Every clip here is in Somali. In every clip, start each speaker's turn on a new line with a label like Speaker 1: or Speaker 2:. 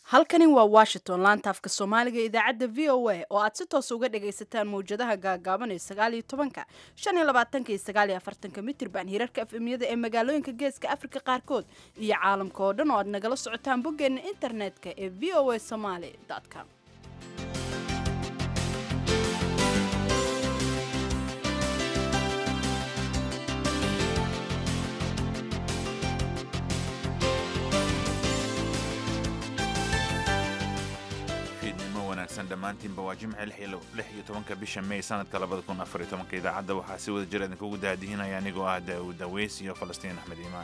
Speaker 1: halkani waa washington laanta afka soomaaliga idaacadda v o a oo aad si toos uga dhagaysataan mawjadaha gaagaaban ee sagaaliyo tobanka shan iyo labaatanka iyo sagaaliyo afartanka mitirban hirarka efemyada ee magaalooyinka geeska afrika qaarkood iyo caalamka oo dhan oo aad nagala socotaan boggeena internetka ee v o a somaly com
Speaker 2: dhammaantiinba waa jimce lix iyo tobanka bisha may sanadka labada kun afar iyo tobanka idaacadda waxaa si wada jir idinkugu daadihinaya anigoo ah daawud daweys iyo falastiin axmed iimaan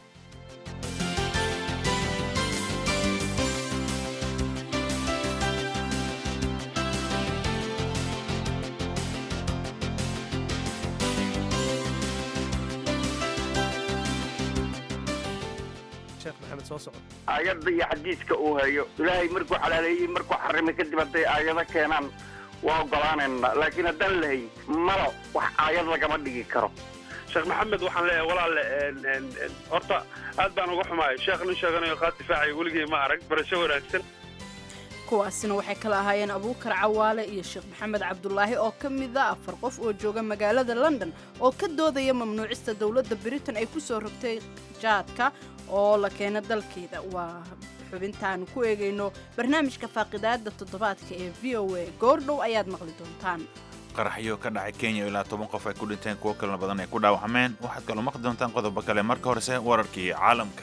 Speaker 3: aayadda iyo xadiiska uu hayo ilaahay markuu xalaaleeyey markuu xarimay kadib hadday aayado keenaan waa ogolaanayna laakiin haddaan lahayn malo wax aayad lagama dhigi karo
Speaker 4: sheekh maxamed waxaan leeyahay walaale horta aad baan uga xumaay sheekh nin sheeganayo qaad difaacay weligay ma arag barasho wanaagsan
Speaker 1: kuwaasina waxay kala ahaayeen abuukar cawaale iyo sheekh maxamed cabdulaahi oo ka mida afar qof oo jooga magaalada london oo ka doodaya mamnuucista dowladda britain ay ku soo rogtay jaadka oo la keena dalkeeda waa xubintaanu ku eegayno barnaamijka faaqidaada toddobaadka ee v o a goordhow ayaad maqli doontaan
Speaker 2: qaraxyo ka dhacay kenya ilaa toban qof ay ku dhinteen kuwo kalena badan ay ku dhaawacmeen waxaad kaloo maqli doontaan qodobo kale marka horese wararkii caalamka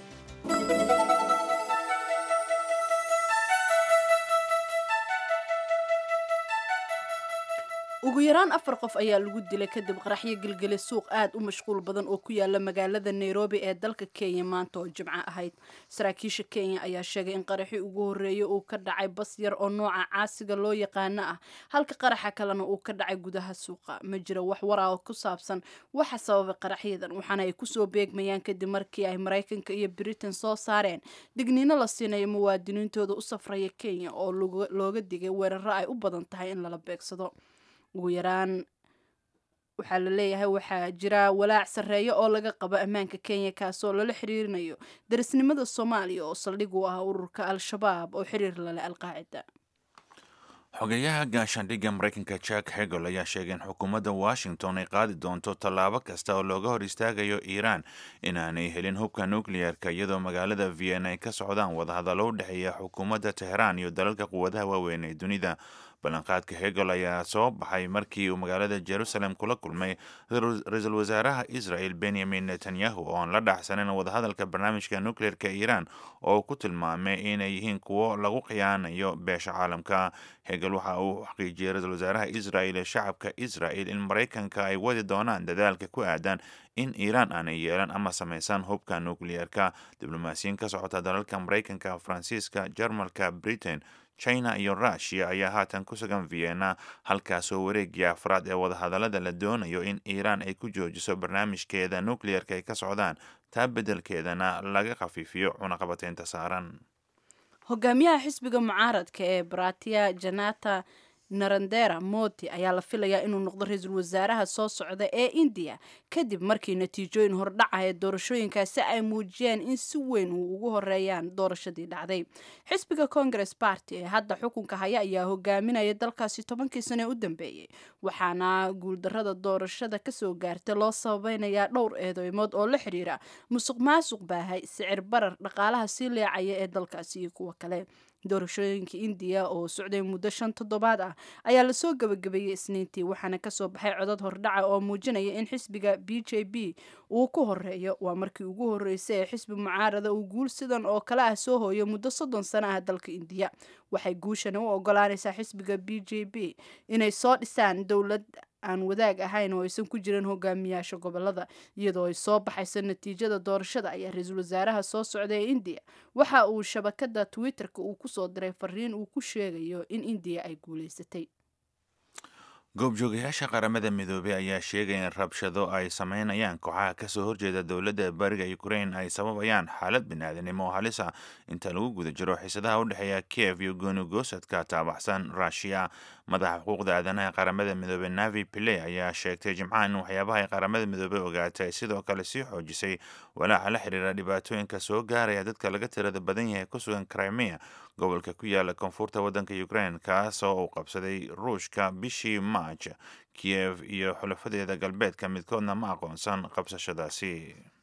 Speaker 1: ugu yaraan afar qof ayaa lagu dilay kadib qaraxyo gelgele suuq aad u mashquul badan oo ku yaala magaalada nairobi ee dalka kenya maanta oo jimco ahayd saraakiisha kenya ayaa sheegay in qaraxii ugu horreeyay uu ka dhacay bas yar oo nooca caasiga loo yaqaano ah halka qaraxa kalena uu ka dhacay gudaha suuqa ma jiro wax waraa oo ku saabsan waxa sababay qaraxyadan waxaana ay kusoo beegmayaan kadib markii ay maraykanka iyo britain soo saareen digniino la siinayo muwaadiniintooda u safraya kenya oo looga digay weeraro ay u badan tahay in lala beegsado ugu yaraan waxaa la leeyahay waxaa jira walaac sarreeyo oo laga qabo ammaanka kenya kaasoo lala xiriirinayo darisnimada soomaaliya oo saldhig u ah ururka al-shabaab oo xiriir laleh alqaacida
Speaker 2: xogeyaha gaashaandhigga maraykanka jack hegel ayaa sheegay in xukuumadda washington ay qaadi doonto tallaabo kasta oo looga hor istaagayo iiraan inaanay helin hubka nukliyeerka iyadoo magaalada vienna ay ka socdaan wadahadallo u dhexeeya xukuumadda teheraan iyo dalalka quwadaha waaweyn ee dunida ballanqaadka hegel ayaa soo baxay markii uu magaalada jerusalem kula kulmay ra-iisul wasaaraha israel benyamin netanyahu oo aan la dhacsanayn wadahadalka barnaamijka nukleerka iiraan oo ku tilmaamay inay yihiin kuwo lagu khiyaanayo beesha caalamka hegel waxa uu xaqiijiyey ra-isul wasaaraha israel ee shacabka israel in maraykanka ay wadi doonaan dadaalka ku aadan in iiraan aanay yeelan ama samaysan hubka nukliyeerka diblomaasiyiin ka socota dalalka maraykanka faransiiska jarmalka britain china iyo rushia ayaa haatan ku sugan vienna halkaasoo wareegii afraad ee wadahadallada la doonayo in iiraan ay ku joojiso barnaamijkeeda nukliyeerka ay ka socdaan taa beddelkeedana laga khafiifiyo cunaqabateynta saaran
Speaker 1: hogaamiyaha xisbiga mucaaradka ee bratia janata narandera modi ayaa la filayaa inuu noqdo ra-iisul wasaaraha soo socda ee indiya kadib markii natiijooyin hordhaca ee doorashooyinkaasi ay muujiyeen in si weyn uu ugu horeeyaan doorashadii dhacday xisbiga congress party ee hadda xukunka haya ayaa hogaaminaya dalkaasi tobankii sane u dambeeyey waxaana guuldarada doorashada kasoo gaartay loo sababeynayaa dhowr eedeymood oo la xiriira musuq maasuq baahay sicir barar dhaqaalaha sii leecaya ee dalkaasi iyo kuwa kale doorashooyinka indiya oo socday muddo shan toddobaad ah ayaa lasoo gabagabeeyey isniintii waxaana kasoo baxay codad hordhaca oo muujinaya in xisbiga b j b uu ku horeeyo waa markii ugu horreysay ee xisbi mucaarada uu guul sidan oo kale ah soo hooyo muddo soddon sano ah dalka indiya waxay guushani u ogolaanaysaa xisbiga b j b inay soo dhisaan dowlad aan wadaag ahayn oo aysan ku jirin hogaamiyaasha gobolada iyadoo ay soo baxayso natiijada doorashada ayaa ra-iisul wasaaraha soo socda ee indiya waxa uu shabakada twitter-ka uu kusoo diray fariin uu ku sheegayo in indiya ay guuleysatay
Speaker 2: goobjoogayaasha qaramada midoobey ayaa sheegaya in rabshado ay sameynayaan kooxaha kasoo horjeeda dowladda bariga ukrain ay sababayaan xaalad biniaadanimo oo halis ah inta lagu guda jiro xiisadaha u dhexeeya kiev iyo gooni goosadka taabaxsan rushiya madaxa xuquuqda aadanaha ee qaramada midoobey navi pilley ayaa sheegtay jimcaha in waxyaabaha ay qaramada midoobey ogaatay ay sidoo kale sii xoojisay walaaca la xiriira dhibaatooyinka soo gaaraya dadka laga tirada badan yahay ku sugan crimea gobolka ku yaala koonfurta waddanka ukraine kaasoo uu qabsaday ruushka bishii march kiyev iyo xulafadeeda galbeedka midkoodna ma aqoonsan qabsashadaasi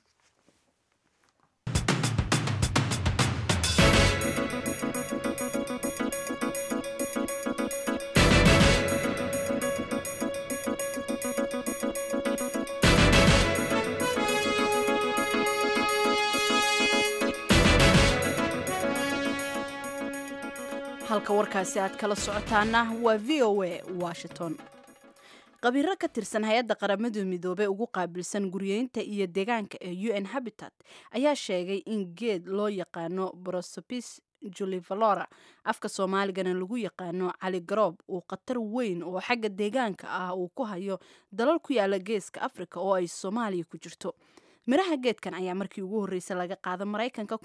Speaker 1: halka warkaasi aad kala socotaana waa v o a washington qabiiro ka tirsan hay-adda qaramada midoobey ugu qaabilsan guryeynta iyo deegaanka ee u n habitat ayaa sheegay in geed loo yaqaano brosopis julivalora afka soomaaligana lagu yaqaano cali garoob uu khatar weyn oo xagga deegaanka ah uu ku hayo dalal ku yaala geeska afrika oo ay soomaaliya ku jirto miraha geedkan ayaa markii ugu horreysay laga qaada maraykanka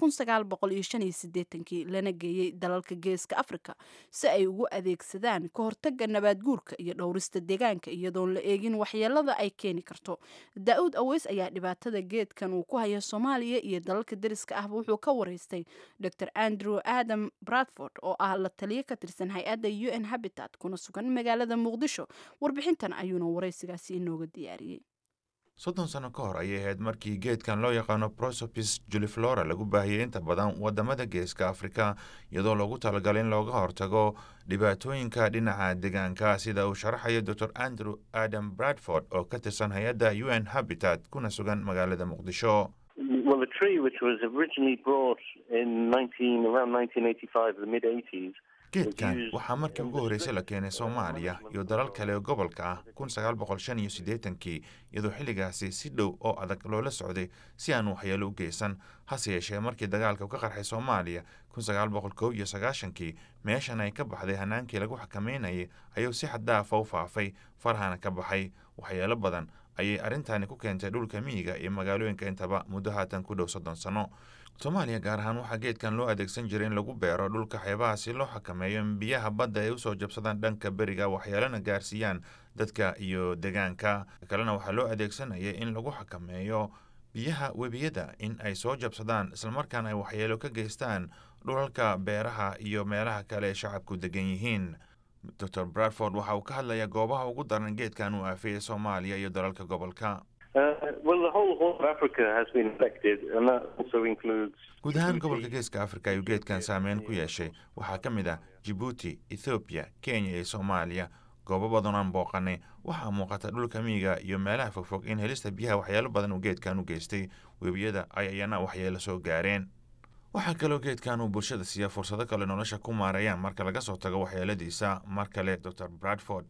Speaker 1: kii lana geeyey dalalka geeska afrika si ay ugu adeegsadaan ka hortaga nabaad guurka iyo dhowrista deegaanka iyadoon la eegin waxyeelada ay keeni karto daa-uud aweys ayaa dhibaatada geedkan uu ku haya soomaaliya iyo dalalka deriska ahba wuxuu ka wareystay dor andrew adam bradford oo ah la taliyo ka tirsan hay-adda u n habitat kuna sugan magaalada muqdisho warbixintan ayuuna wareysigaasi inooga diyaariyey
Speaker 2: soddon sano ka hor ayay ahayd markii geedkan loo yaqaano prosopis juliflora lagu baahiyey inta badan wadamada geeska afrika iyadoo loogu talagalay in looga hortago dhibaatooyinka dhinaca deegaanka sida uu sharaxayo dor andrew adam bradford oo ka tirsan hay-adda u n habitat kuna sugan magaalada muqdisho
Speaker 5: Well, the tree, which was originally brought in 19, around 1985, the mid 80s,
Speaker 2: geedkan waxaa markii ugu horreysay la keenay soomaaliya iyo dalal kale oo gobolka ah kun sagaal boqol shan iyo siddeetankii iyadoo xilligaasi si dhow oo adag loola socday si aan waxyeelo u geysan hase yeeshee markii dagaalka ka qarxay soomaaliya kun sagaal boqol kow iyo sagaashankii meeshan ay ka baxday hanaankii lagu xakameynayay ayuu si xaddaafa u faafay farhana ka baxay waxyeelo badan ayay arrintani ku keentay dhulka miyiga iyo magaalooyinka intaba muddo haatan ku dhow soddon sano soomaaliya gaar ahaan waxaa geedkan loo adeegsan jiray in lagu beero dhulka xeebaha si loo xakameeyo in biyaha badda ay usoo jabsadaan dhanka beriga waxyeelana gaarsiiyaan dadka iyo deegaanka kalena waxaa loo adeegsanayay in lagu xakameeyo biyaha webiyada in ay soo jabsadaan islamarkaana ay waxyeelo ka geystaan dhulalka beeraha iyo meelaha kale ee shacabku degan yihiin dor bradford waxa uu ka hadlayaa goobaha ugu daran geedkan uu aafeeyey soomaaliya iyo dalalka gobolka guud ahaan gobolka geeska afrika ayuu geedkan saameyn ku yeeshay waxaa ka mid ah jibuuti ethoobiya kenya iyo soomaaliya goobo badan aan booqanay waxaa muuqata dhulka miyiga iyo meelaha fogfog in helista biyaha waxyeelo badan uu geedkan u geystay webiyada ay ayana waxyeelo soo gaareen waxaa kaloo geedkan uu bulshada siiya fursado kale nolosha ku maareeyaan marka laga soo tago waxyeeladiisa mar kale dor bradford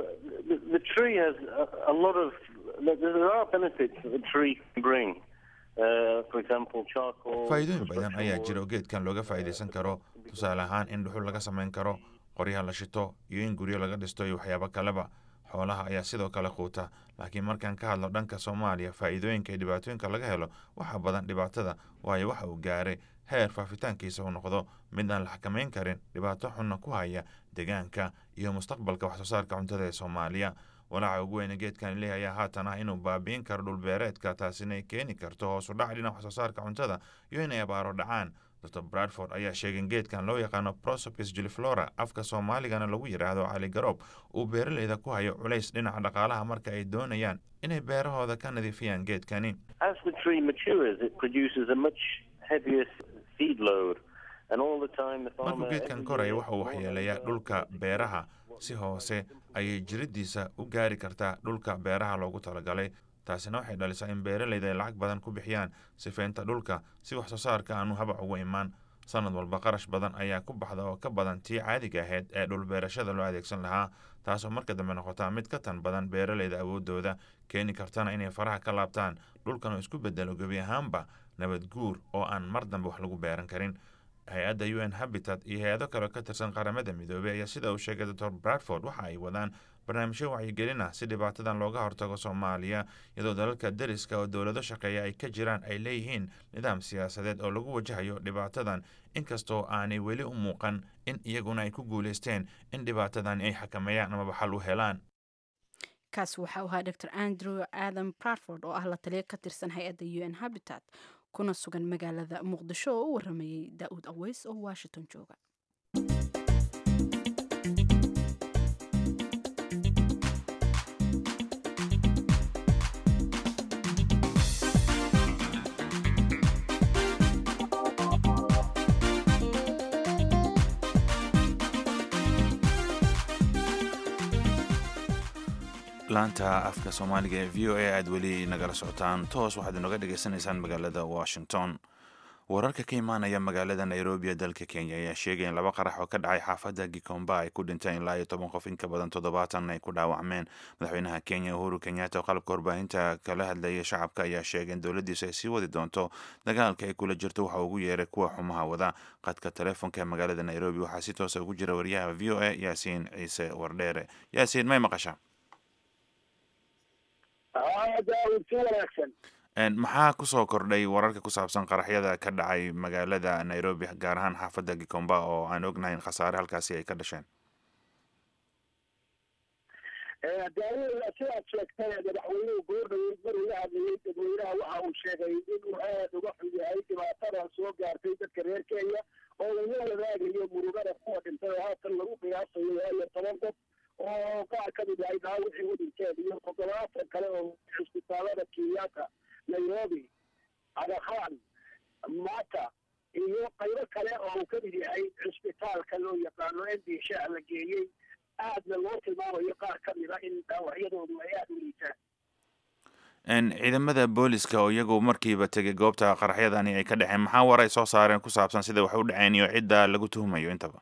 Speaker 2: faa'iidooyin badan ayaa jira oo geedkan looga faa'iidaysan karo tusaale ahaan in dhuxul laga samayn karo qoryaha la shito iyo in guryo laga dhisto iyo waxyaabo kaleba xoolaha ayaa sidoo kale quuta laakiin markaan ka hadlo dhanka soomaaliya faa'iidooyinka iyo dhibaatooyinka laga helo waxaa badan dhibaatada waayo waxa uu gaaray heer faafitaankiisa uu noqdo mid aan la xakamayn karin dhibaato xunna ku haya deegaanka iyo mustaqbalka waxsoo saarka cuntada ee soomaaliya walaaca ugu weyne geedkan leh ayaa haatan ah inuu baabi'in karo dhulbeereedka taasina ay keeni karto hoos u dhac dhinac waxsoo saarka cuntada iyo inay abaaro dhacaan dor bradford ayaa sheegay in geedkan loo yaqaano prosopis juliflora afka soomaaligana lagu yidhaahdo cali garoob uu beeraleyda ku hayo culays dhinaca dhaqaalaha marka ay doonayaan inay beerahooda ka nadiifiyaan geedkani markuu geedkan koraya waxa uu waxyeelayaa dhulka beeraha si hoose ayay jiridiisa u gaari kartaa dhulka beeraha loogu talagalay taasina waxay dhalisaa in beeraleyda ay lacag badan ku bixiyaan sifeynta dhulka si wax soo saarka aanu habac ugu imaan sanad walba qarash badan ayaa ku baxda oo ka badan tii caadiga ahayd ee dhulbeerashada loo adeegsan lahaa taasoo marka dambe noqotaa mid ka tan badan beeraleyda awoodooda keeni kartana inay faraha ka laabtaan dhulkan oo isku bedelo gebi ahaanba nabad guur oo aan mar dambe wax lagu beeran karin hay-adda u n habitat iyo hay-ado kale ka tirsan qaramada midoobey ayaa sida uu sheegay dor bradford waxa ay wadaan barnaamijyo wacyigelin ah si dhibaatadan looga hortago soomaaliya iyadoo dalalka deriska oo dowlado shaqeeya ay ka jiraan ay leeyihiin nidaam siyaasadeed oo lagu wajahayo dhibaatadan inkastoo aanay weli u muuqan in iyaguna ay ku guulaysteen in dhibaatadan ay xakameeyaan amaba xal u helaan
Speaker 1: kaasi waxa uu ahaa dr andrew adam bradford oo ah la taliya ka tirsan hay-adda u n habitat kuna sugan magaalada muqdisho oo u waramayey daa'uud aweys oo washington jooga
Speaker 2: laanta afka soomaaliga ee v o a aad weli nagala socotaan toos waxaad inoga dhagaysanaysaan magaalada washington wararka ka imaanaya magaalada nairobi ee dalka kenya ayaa sheegaya in laba qarax oo ka dhacay xaafadda gikomba ay ku dhinteen ilaa iyo toban qof in ka badan toddobaatan ay ku dhaawacmeen madaxweynaha kenya uhuru kenyatta oo qalabka warbaahinta kala hadlaya shacabka ayaa sheegay in dowladdiisu ay sii wadi doonto dagaalka ay kula jirto waxa ugu yeeray kuwa xumaha wada qadka telefoonka ee magaalada nairobi waxaa si toosa ugu jira wariyaha v o a yaasiin ciise wardheere yaasiin may maqasha maxaa kusoo kordhay wararka ku saabsan qaraxyada ka dhacay magaalada nairobi gaar ahaan xaafadda gikomba oo aan ognahay in khasaare halkaasi ay ka dhasheen
Speaker 6: daawada sidaad sheegtay madaxweynuhu goordhaweyd maruu la hadlayay dadweynaha waxa uu sheegay inuu aad uga xun yahay dhibaatada soo gaartay dadka reer kenya oo laga wadaagayo murugada kuwa dhintay oo haatan lagu qiyaasayo waayo toban qof oo qaar ka mid ahay dhaawicii u dhinteen iyo toddobaatan kale oo cisbitaalada kenyatta nairobi adakhan mata iyo qaybo kale oo uu ka mid yahay cisbitaalka loo yaqaano n d sha la geeyey aadna loo tilmaamayo qaar ka mid a in dhaawacyadoodu ay aada u liitaan
Speaker 2: ciidamada booliska oo iyagu markiiba tegay goobta qaraxyadani ay ka dhaceen maxaa war ay soo saareen ku saabsan sida wax u dhaceen iyo cidda lagu tuhumayo intaba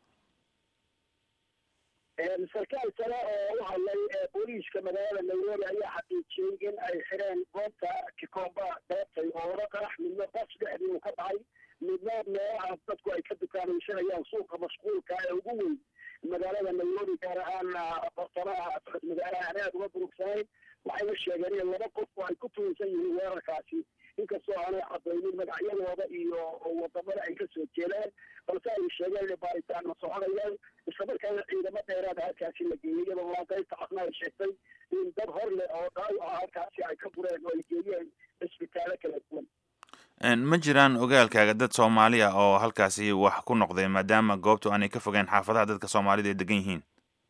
Speaker 6: sarkaal sare oo u hadlay booliiska magaalada nairobi ayaa xaqiijiyey in ay xireen goobta kikomba deebtay oo laba qarax midna bas dhexdii uu ka dhacay midna meelaha dadku ay ka dukaamaysanayaan suuqa mashquulka ee ugu weyn magaalada nairobi gaar ahaan bartamaha magaalaha aan aad uga burugsanayn waxayna sheegeen in laba qof oo ay ku tuunsan yihiin weerarkaasi inkastoo aanay cadaynin magacyadooda iyo wadamada ay ka soo jeedaan balse ay sheegeen inay baaritaanna soconayaan islamarkaana ciidamo dheeraada halkaasi la geeyey iyadoo laaqaybta cafna ay sheegtay in dad hor leh oo dhaawaca halkaasi ay ka bureen oo ay geeyeen cisbitaalo kala duwan
Speaker 2: ma jiraan ogaalkaaga dad soomaali ah oo halkaasi wax ku noqday maadaama goobtu aanay ka fogeen xaafadaha dadka soomaalida ay degan yihiin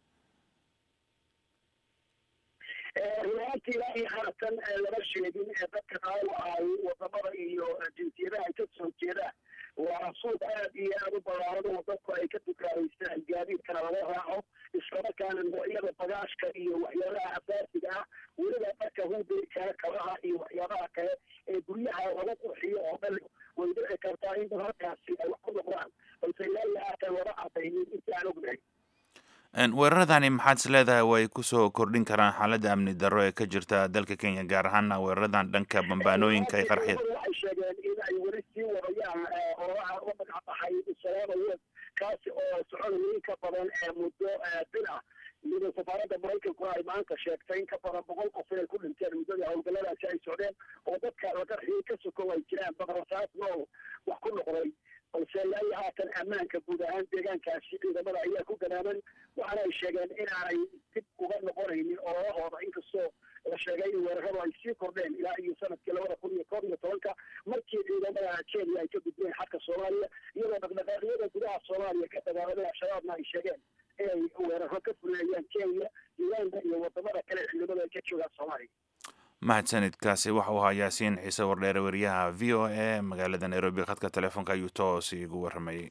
Speaker 6: ruaantii ilaa iyo haatan lama sheegin dadka dhaawacay wadamada iyo jinsiyadaha ay ka soo jeedaan waa suuq aad iyo aada u ballaaran oo dadku ay ka dukaanaystaan gaadiidkana laga raaco islamarkaana noocyada bagaashka iyo waxyaabaha asaasiga ah weliba dharka hubeykana kabaha iyo waxyaabaha kale ee guryaha lagu qurxiyo oo dhan way dhici kartaa in dad halkaasi ay wax ku noqdaan balse ilaa iyo haatan lama cadaynin inta aan ognahay
Speaker 2: weeraradani maxaad is leedahay way kusoo kordhin karaan xaaladda amni darro ee ka jirta dalka kenya gaar ahaana weeraradan dhanka bambaanooyinka iyo qaraxyada
Speaker 6: waxay sheegeen in ay weli sii wadayaan oraha uga magacbaxay salaamawood kaasi oo soconaya in ka badan muddo bil ah iyadoo safaaradda maraykankuna ay maanta sheegtay in ka badan boqol qof inay ku dhinteen muddadii howlgalladaasi ay socdeen oo dadka la qarxiyey ka sokow ay jiraan badrasaas nool wax ku noqday balse ilaa iyo haatan ammaanka guud ahaan deegaankaasi ciidamada ayaa ku ganaaman waxaana ay sheegeen inaanay dib uga noqonaynin ololahooda inkastoo la sheegay in weeraradu ay sii kordheen ilaa iyo sanadkii labada kun iyo koob iyo tobanka markii ciidamada kenya ay ka gudbeen xadka soomaaliya iyadoo dhaqdhaqaaqyada gudaha soomaaliya ka dagaalamay al-shabaabna ay sheegeen inay weeraro ka fulinayaan kenya uganda iyo wadamada kale ciidamada ay ka joogaan soomaaliya
Speaker 2: mahadsanidkaasi waxau ahaa yaasiin ciise wardheere wariyaha v o a magaalada nairobi khadka telefoonka ayuu toos igu waramayey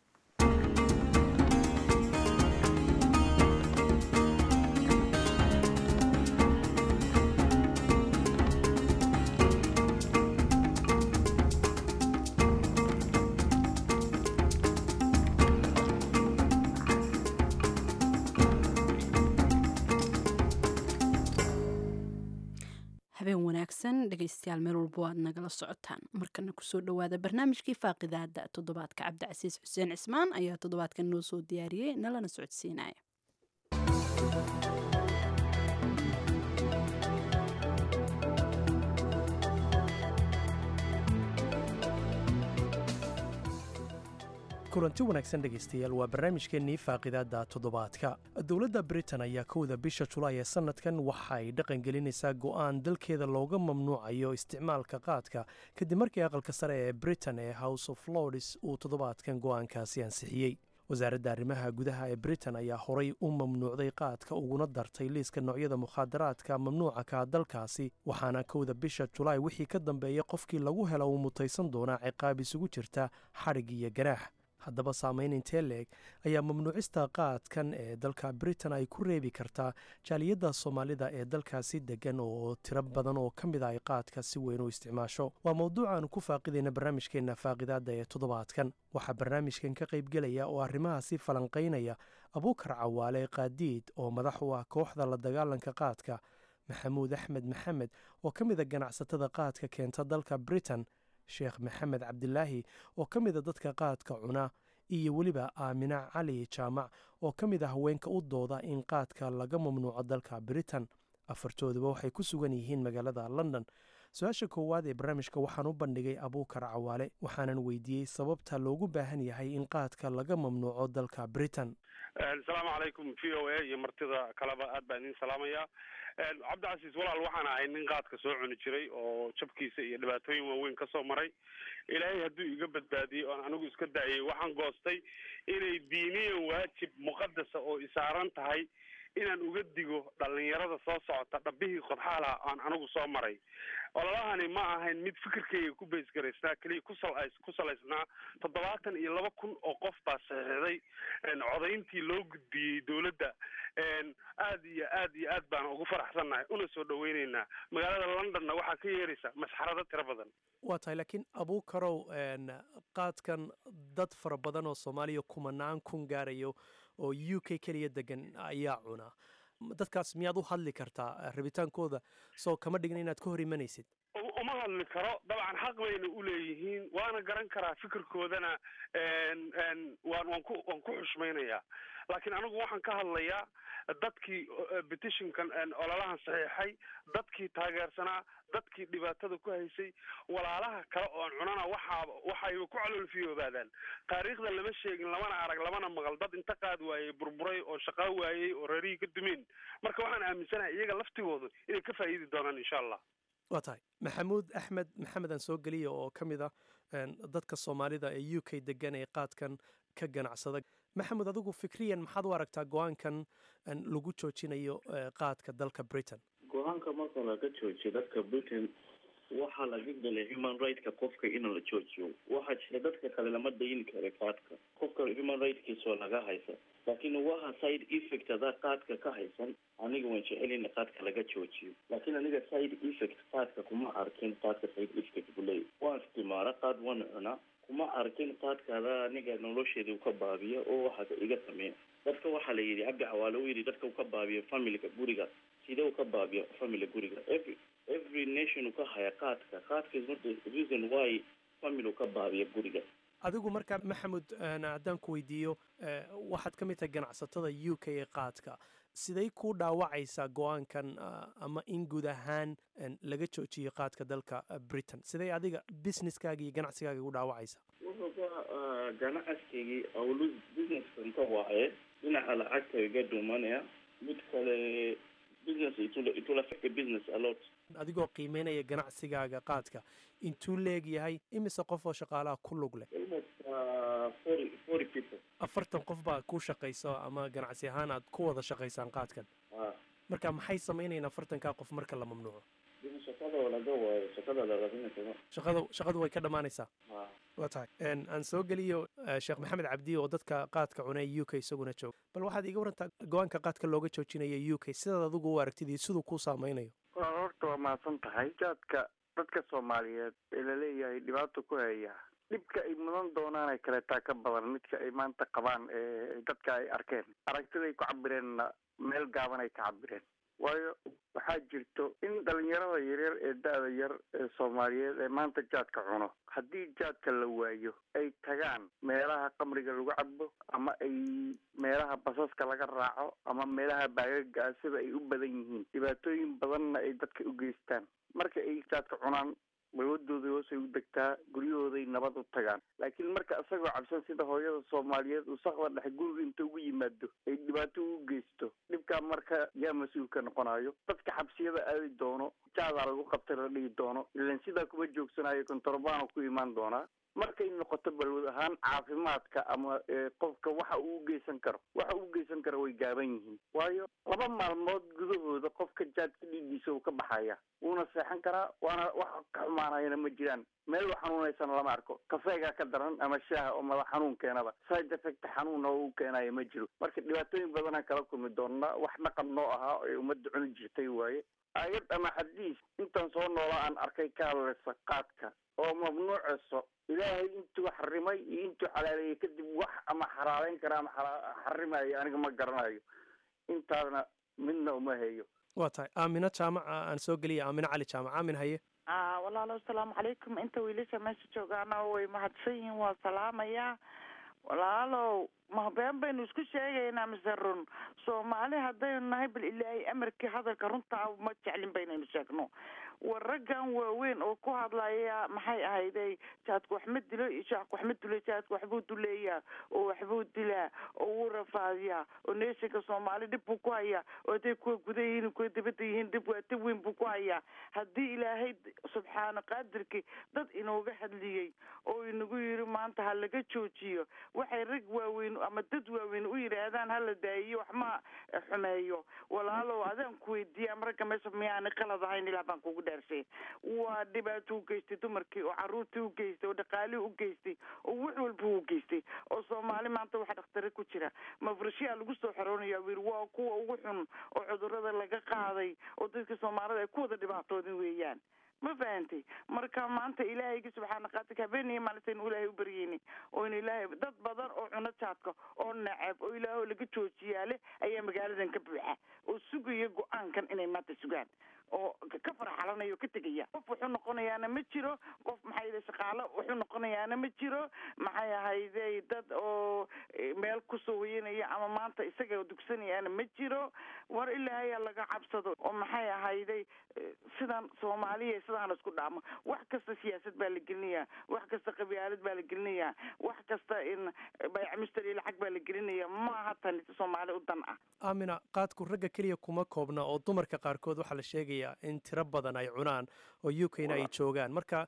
Speaker 1: habeen wanaagsan dhegaystayaal meel walbo aad nagala socotaan markana kusoo dhowaada barnaamijkii faaqidaada toddobaadka cabdicasiis xuseen cismaan ayaa toddobaadkan noo soo diyaariyey nalana socodsiinaya
Speaker 7: kulanti wanaagsan dhegaystayaal waa barnaamijkeennii faaqidaadda toddobaadka dowladda britain ayaa kowda bisha julaay ee sannadkan waxa ay dhaqangelinaysaa go'aan dalkeeda looga mamnuucayo isticmaalka qaadka kadib markii aqalka sare ee britain ee house of lords uu toddobaadkan go'aankaasi ansixiyey wasaaradda arrimaha gudaha ee britain ayaa horay u mamnuucday qaadka uguna dartay liiska noocyada mukhaadaraadka mamnuuca ka dalkaasi waxaana kowda bisha julaay wixii ka dambeeya qofkii lagu hela uu mutaysan doonaa ciqaab isugu jirta xadhig iyo ganaax haddaba saamayn intee leeg ayaa mamnuucista qaadkan ee dalka britain ay ku reebi kartaa jaaliyadda soomaalida ee dalkaasi degan oo tiro badan oo ka mid a ay qaadka si weyn u isticmaasho waa mowduucaanu ku faaqidayna barnaamijkeenna faaqidaadda ee toddobaadkan waxaa barnaamijkan ka qaybgelaya oo arrimahaasi falanqaynaya abuukar cawaale qaadiid oo madax u ah kooxda la dagaalanka qaadka maxamuud axmed maxamed oo ka mid a ganacsatada qaadka keenta dalka britain sheekh maxamed cabdilaahi oo ka mida dadka qaadka cuna iyo weliba aamina cali jaamac oo ka mid ah haweenka u dooda in qaadka laga mamnuuco dalka britain afartooduba waxay ku sugan yihiin magaalada london su-aasha koowaad ee barnaamijka waxaan u bandhigay abuukar cawaale waxaanan weydiiyey sababta loogu baahan yahay in qaadka laga mamnuuco dalka britain
Speaker 4: asalaamu calaykum v o a iyo martida kaleba aad baan idin salaamaya cabdicasiis walaal waxaan ahay nin qaadka soo cuni jiray oo jabkiisa iyo dhibaatooyin waaweyn kasoo maray ilaahay hadduu iga badbaadiyey oon anigu iska daayay waxaan goostay inay diiniyan waajib muqadasa oo isaaran tahay inaan uga digo dhalinyarada soo socota dhabbihii qodxaalaha aan anigu soo maray ololahani ma ahayn mid fikirkayga ku baysgaraysnaa keliya kusal ku salaysnaa toddobaatan iyo laba kun oo qof baa saxiixday codayntii loo gudbiyey dowladda aad iyo aad iyo aad baan ugu faraxsannahay una soo dhaweyneynaa magaalada londonna waxaa ka yeeraysa masxarado tiro badan
Speaker 7: waa tahay laakiin abuukarow qaadkan dad fara badan oo soomaaliya kumanaan kun gaarayo oo u k keliya degan ayaa cuna dadkaas miyaad u hadli kartaa rabitaankooda soo kama dhigin inaad ka hor imanaysid
Speaker 4: uma hadli karo dabcan xaq bayna uleeyihiin waana garan karaa fikirkoodana waan waan ku waan ku xushmaynayaa laakiin anigu waxaan ka hadlayaa dadkii petitionkan ololahan saxiixay dadkii taageersanaa dadkii dhibaatada ku haysay walaalaha kale oon cunana waxaa waxayba ku caloolfiyoobaadaan taariikhda lama sheegin lamana arag lamana maqal dad inta qaad waayey burburay oo shaqaa waayey oo reerihii ka dumeen marka waxaan aaminsanahay iyaga laftigoodu inay ka faa'iidi doonaan insha allah
Speaker 7: waa tahay maxamuud axmed maxamed aan soo geliya oo ka mid ah dadka soomaalida ee u k degan ee qaadkan ka ganacsada maxamed adigu fikriyan maxaad u aragtaa go-aankan lagu joojinayo qaadka dalka britain
Speaker 5: go-aanka marka laga joojiyo dadka britain waxaa laga galay human rightska qofka in la joojiyo waxaa jira dadka kale lama dayin kara qaadka qofka human rightkiisoo laga haysa laakiin waxa side effect adaa qaadka ka haysan aniga waan jecelina qaadka laga joojiyo laakiin aniga side effect qaadka kuma arkin qaadka side effect buu leeyahy waan istimaara qaad waan cunaa kuma arkin qaadkaada aniga nolosheeda u ka baabiya oo waxaasa iga sameeya dadka waxaa la yidhi cabdi xawaale u yidhi dadka u ka baabiya familiga guriga sidee u ka baabiya family guriga every every nation u ka haya qaadka qaadka is not the reason why family u ka baabiya guriga
Speaker 7: adigu markaa maxamud haddaan ku weydiiyo waxaad ka mid tahay ganacsatada u k ee qaadka siday ku dhaawacaysaa go-aankan ama in guud ahaan laga joojiyo qaadka dalka britain siday adiga businesskaaga iyo ganacsigaaga ugu dhaawacaysaa
Speaker 5: wuxuuba ganacskaygii awlu businesskan ka waaye dhinaca lacagta iga dhumanaya mid kale business it will affect the business a lot
Speaker 7: adigoo qiimeynaya ganacsigaaga qaadka intuu leeg yahay imise qof oo shaqaalaha ku lug leh
Speaker 5: forty forty people
Speaker 7: afartan qof baa ku shaqayso ama ganacsi ahaan aad ku wada shaqaysaan qaadkan marka maxay sameynayaan afartankaa qof marka la mamnuuco
Speaker 5: shaqada laga waayo shaqada larainaa
Speaker 7: shaqada shaqadu way ka dhammaanaysaa waa tahay aan soo geliyo sheekh maxamed cabdi oo dadka qaadka cunay u k isaguna jooga bal waxaad iga warantaa go-aanka qaadka looga joojinaya u k sidaad adigu u aragtid iyo siduu kuu saameynayo
Speaker 3: horta waa mahadsan tahay jaadka dadka soomaaliyeed ee laleeyahay dhibaato ku haya dhibka ay mudan doonaan ay kaleetaa ka badan midka ay maanta qabaan ee dadka ay arkeen aragtiday ku cabireenna meel gaaban ay ka cabireen waayo waxaa jirto in dhalinyarada yaryar ee da-da yar ee soomaaliyeed ee maanta jaadka cuno haddii jaadka la waayo ay tagaan meelaha qamriga lagu cabo ama ay meelaha basaska laga raaco ama meelaha baagaga ah sida ay u badan yihiin dhibaatooyin badanna ay dadka u geystaan marka ay jaadka cunaan balwadooda hoosay u degtaa guryahooday nabad u tagaan laakiin marka isagoo cabsan sida hooyada soomaaliyeed uu sakda dhex guriga inta ugu yimaado ay dhibaato u geysto dhibkaa marka yaa mas-uulka noqonayo dadka xabsiyada aadi doono jaadaa lagu qabtay la dhigi doono ilan sidaa kuma joogsanayo kontorbaano ku imaan doonaa markay noqoto balwad ahaan caafimaadka ama qofka waxa uu ugeysan karo waxa uu ugeysan karo way gaaban yihiin waayo laba maalmood gudahooda qofka jaadka dhiiggiisa uu ka baxaya wuuna seexan karaa waana wax ka xumaanayana ma jiraan meel u xanuunaysana lama arko kafeegaa ka daran ama shaaha oo madax xanuun keenaba side effect xanuun oo u keenayo ma jiro marka dhibaatooyin badanaan kala kulmi doonaa wax dhaqan noo ahaa ee ummadda cuni jirtay waaye aayad ama xadiis intaan soo noola aan arkay ka hadlaysa qaadka oo mamnuucayso ilaahay intuu xarimay iyo intuu xalaaleeyey kadib wax ama xalaaleyn kara ama xarimayo aniga ma garanayo intaadna midna uma hayo
Speaker 7: waa tahay aamino jaamaca aan soo geliya aamino cali jaamac aamin haye
Speaker 8: walaalo asalaamu calaykum inta wiilasha meesha joogaana way mahadsan yihiin waa salaamayaa walaalow ma been baynu isku sheegaynaa mise run soomaali haddaynu nahay bal ilaahay amarkii hadalka runtaa ma jeclin baynaynu sheegno war raggan waaweyn oo ku hadlaya maxay ahayday jaadku wax ma dilo iyo jaadku wax ma dilo jaadku waxbuu duleeyaa oo waxbuu dilaa oo wuu rafaadiyaa oo neeshinka soomaali dhib buu ku hayaa oo hadday kuwa guda yihiin kuwa dibadda yihiin dhib waa dib weyn buu ku hayaa haddii ilaahay subxaana qaadirkii dad inooga hadliyey oo inagu yiri maanta ha laga joojiyo waxay rag waaweyn ama dad waaweyn u yidhaahdaan hala daayiyo wax ma xumeeyo walaalow adaan ku weydiiya ama ragga meesha miyaana qalad ahayn ilaa baan kugu dhaarsay waa dhibaato u geystay dumarkii oo caruurtii u geystay oo dhaqaalihii u geystay oo wax walba u geystay oo soomaali maanta waxa dhakhtare ku jira mafrashiyaa lagu soo xoroonaya wir waa kuwa ugu xun oo cudurada laga qaaday oo dadka soomaalida ay ku wada dhibaatoodin weeyaan ma fahantay marka maanta ilaahayga subxaana qaadirka habeeniyo maalintaynu ilaahay u baryeyni oynu ilaahay dad badan oo cuno jaadka oo nacab oo ilaahoo laga joojiyaa leh ayaa magaaladan ka buuxa oo sugaya go-aankan inay maanta sugaan oo ka farxalanaya oo ka tegaya qof wuxuu noqonayaana ma jiro qof maxay yidhi shaqaalo wuxuu noqonayaana ma jiro maxay ahayday dad oo meel kusoo hoyanaya ama maanta isaga dugsanayaana ma jiro war ilaahay laga cabsado oo maxay ahayday sidan soomaaliya sidaan la isku dhaamo wax kasta siyaasad baa la gelinayaa wax kasta qabyaalad baa la gelinayaa wax kasta in bayc mustari lacag baa la gelinaya maaha tani soomaali u dan ah
Speaker 7: aamina qaadku ragga keliya kuma koobna oo dumarka qaarkood waxaa la sheegaya in tiro badan ay cunaan oo u k na ay joogaan marka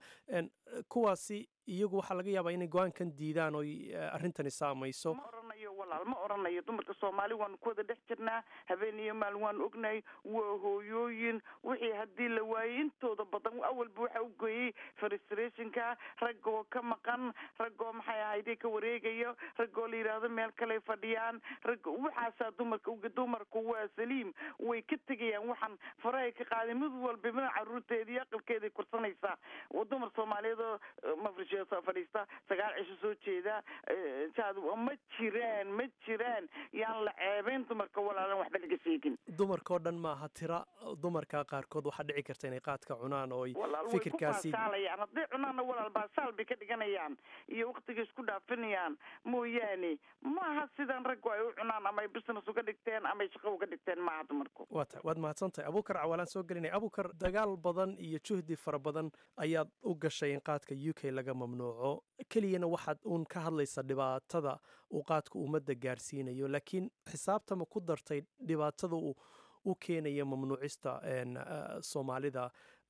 Speaker 7: kuwaasi iyagu waxaa laga yaabaa inay go-aankan diidaan oo arrintani saamayso
Speaker 8: ma oranayo walaal ma oranayo dumarka soomaali waanu ku wada dhex jirnaa habeen iyo maalin waanu ognahay waa hooyooyin wixii haddii la waayey intooda badan awalba waxa u geeyey frustrationka raggoo ka maqan raggoo maxay ahayday ka wareegayo raggoo la yidhaahdo meel kaley fadhiyaan rag waxaasaa dumarka dumarku waa saliim way ka tegayaan waxaan farahay ka qaaday mid walba mid caruurteeda iyo aqalkeeday kursanaysaa dumar soomaaliyeed oo mafrish soo fadhiista sagaal cisho soo jeeda jaad ma jiraan ma jiraan yaan la ceebeyn dumarka walaalan waxba laga sheegin
Speaker 7: dumarkao dhan maaha tira dumarka qaarkood waxaa dhici karta inay qaadka cunaan oo fikirkaasi
Speaker 8: baasaalayaan hadday cunaanna walaal baasaal bay ka dhiganayaan iyo waktiga isku dhaafinayaan mooyaane maaha sidan raggu ay u cunaan ama ay business uga dhigteen ama ay shaqo uga dhigteen maaha dumarku
Speaker 7: waa ta waad mahadsan tahay abuukar cawaalaan soo gelinaya abuukar dagaal badan iyo juhdi fara badan ayaad u gashay in qaadka u k laga mamnuuco keliyana waxaad uun ka hadlaysa dhibaatada uu qaadku ummadda gaarsiinayo laakiin xisaabtama ku dartay dhibaatada uu u keenaya mamnuucista soomaalida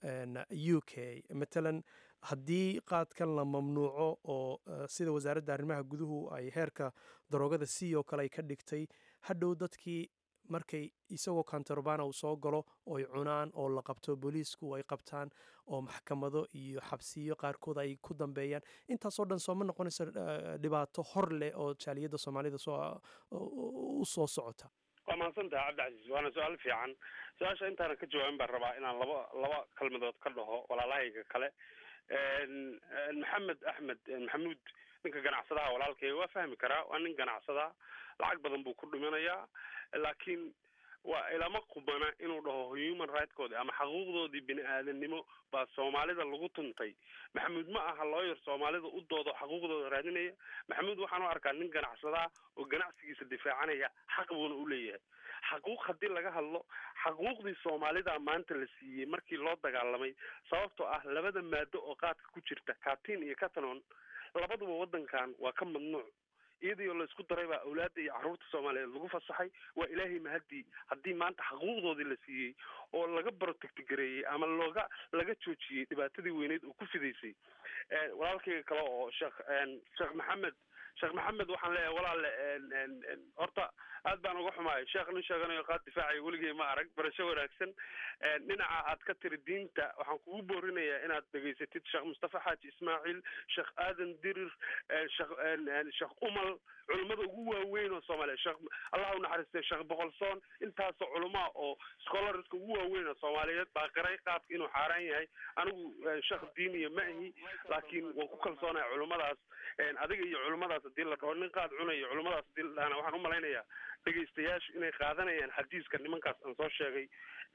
Speaker 7: u k matalan haddii qaadkan la mamnuuco oo sida wasaaradda arrimaha guduhu ay heerka daroogada c oo kale ay ka dhigtay hadhow dadkii markay isagoo kantarobana uu soo galo ooy cunaan oo la qabto booliisku ay qabtaan oo maxkamado iyo xabsiyo qaarkood ay ku dambeeyaan intaasoo dhan sooma noqonayso dhibaato hor leh oo jaaliyadda soomaalida u soo socota
Speaker 4: waa mahadsantaha cabdicasiis waana su-aal fiican su-aasha intaanan ka jawaabin baan rabaa inaan laba laba kalmadood ka dhaho walaalahayga kale maxamed axmed maxamuud ninka ganacsadaha walaalkayga waa fahmi karaa waa nin ganacsada lacag badan buu ku dhiminayaa laakiin waa ilama qubana inuu dhaho human rightkoodii ama xaquuqdoodii bini aadanimo baa soomaalida lagu tuntay maxamuud ma aha looyar soomaalida u doodo xaquuqdooda raadinaya maxamuud waxaan u arkaa nin ganacsadaa oo ganacsigiisa difaacanaya xaq buuna u leeyahay xaquuq haddii laga hadlo xaquuqdii soomaalida maanta la siiyey markii loo dagaalamay sababtoo ah labada maado oo qaadka ku jirta katin iyo catanon labaduba waddankan waa ka mamnuuc iyadoo laysku daray baa awlaadda iyo carruurta soomaaliyeed lagu fasaxay waa ilaahay mahadii haddii maanta xaquuqdoodii la siiyey oo laga protectgareeyey ama looga laga joojiyey dhibaatadii weyneyd oo ku fidaysay walaalkayga kale oo sheekh sheekh maxamed sheekh maxamed waxaan leeyahay walaale horta aad baan uga xumaay sheekh nin sheeganayo qaad difaacaya weligay ma arag barasho wanaagsan dhinaca aad ka tiri diinta waxaan kugu boorinayaa inaad dhegaysatid sheekh mustafa xaaji ismaaciil sheekh aadan dirir sheekh sheekh umal culimmada ugu waaweyn oo soomaaliya sheekh allah u naxariistay sheekh boqolsoon intaasoo culamaa oo scholarska ugu waaweyn oo soomaaliyeed baa qiray qaadka inuu xaaraan yahay anigu sheekh diiniya ma ahi laakiin waan ku kalsoonahay culimmadaas adiga iyo culimmadaas hadii la dhaho nin qaad cunayo culimmadaas hadii la dhahana waxaan umalaynayaa dhegaystayaashu inay qaadanayaan xadiiska nimankaas aan soo sheegay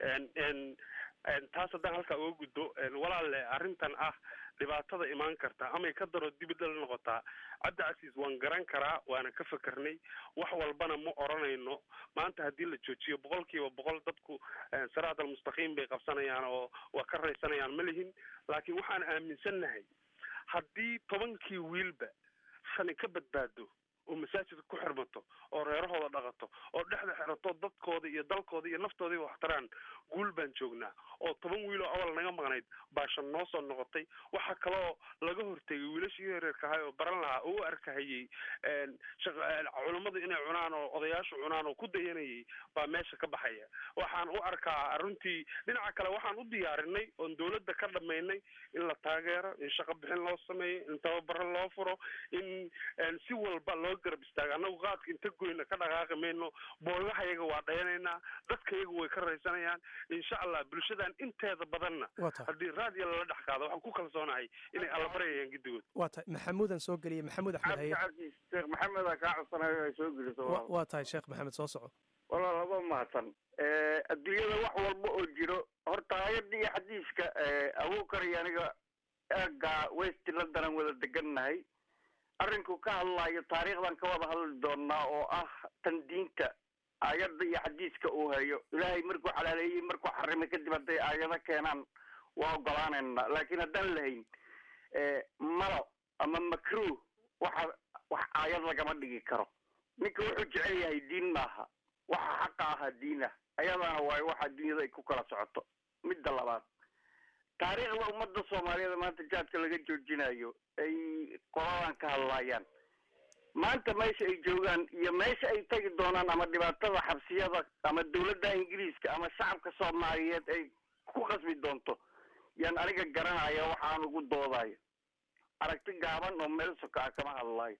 Speaker 4: taas haddaan halkaa uga gudbo walaalle arrintan ah dhibaatada imaan karta amay ka daro dibidal noqotaa cabdi casiis waan garan karaa waana ka fekarnay wax walbana ma oranayno maanta haddii la joojiyo boqol kiiba boqol dadku saraat almustaqiim bay qabsanayaan oo waa ka raysanayaan ma lihin laakiin waxaan aaminsannahay haddii tobankii wiilba shani ka badbaado oo masaajidka ku xirmato oo reerahooda dhaqato oo dhexda xirato dadkooda iyo dalkooda iyo naftoodii waxtaraan guul baan joognaa oo toban wiil oo awal naga maqnayd baashan noo soo noqotay waxaa kaloo laga hortegay wiilashii yareerka ahay oo baran lahaa oo u arkahayey culammadu inay cunaan oo odayaashu cunaan oo ku dayanayay baa meesha ka baxaya waxaan u arkaa runtii dhinaca kale waxaan u diyaarinay oon dawladda ka dhamaynay in la taageero in shaqo bixin loo sameeyo in tababaro loo furo in si walba loo garab istaago annagu qaadka inta goyna ka dhaqaaqi mayno boogahayaga waa dhayanaynaa dadkayaga way ka raysanayaan insha allah bulshadan inteeda badanna haddii raadiya lala dhex qaado waxaan ku kalsoonahay inay allabaryayaan gidigood
Speaker 7: waa tahay maxamuudan soo geliyay maxamuud axmed haye
Speaker 3: cabdicasiis sheekh maxameda kaa codsanayo ay soo geliso
Speaker 7: wa- waa tahay sheekh maxamed soo soco
Speaker 3: walaal laba mahadsan adduunyada wax walba oo jiro horta aayadda iyo xadiiska abuukar iyo aniga eega west london wada degannahay arrinku ka hadlaayo taariikhdan ka wada hadli doonaa oo ah tan diinta aayadda iyo xadiiska uu hayo ilaahay markuu xalaaleeyey markuu xarimay kadib hadday aayado keenaan waa ogolaanayna laakiin haddaan lahayn malo ama makruh waxa wax aayad lagama dhigi karo ninka wuxuu jecel yahay diin maaha waxa xaqa ahaa diin ah ayadaana waayo waxa dunyada ay ku kala socoto midda labaad taariikhda ummadda soomaaliyeed maanta jaadka laga joojinayo ay qoladan ka hadlaayaan maanta meesha ay joogaan iyo meesha ay tagi doonaan ama dhibaatada xabsiyada ama dawladda ingiriiska ama shacabka soomaaliyeed ay ku qasbi doonto yaan aniga garanaya waxaan ugu doodayo aragti gaaban oo meel soka ah kama hadlaayo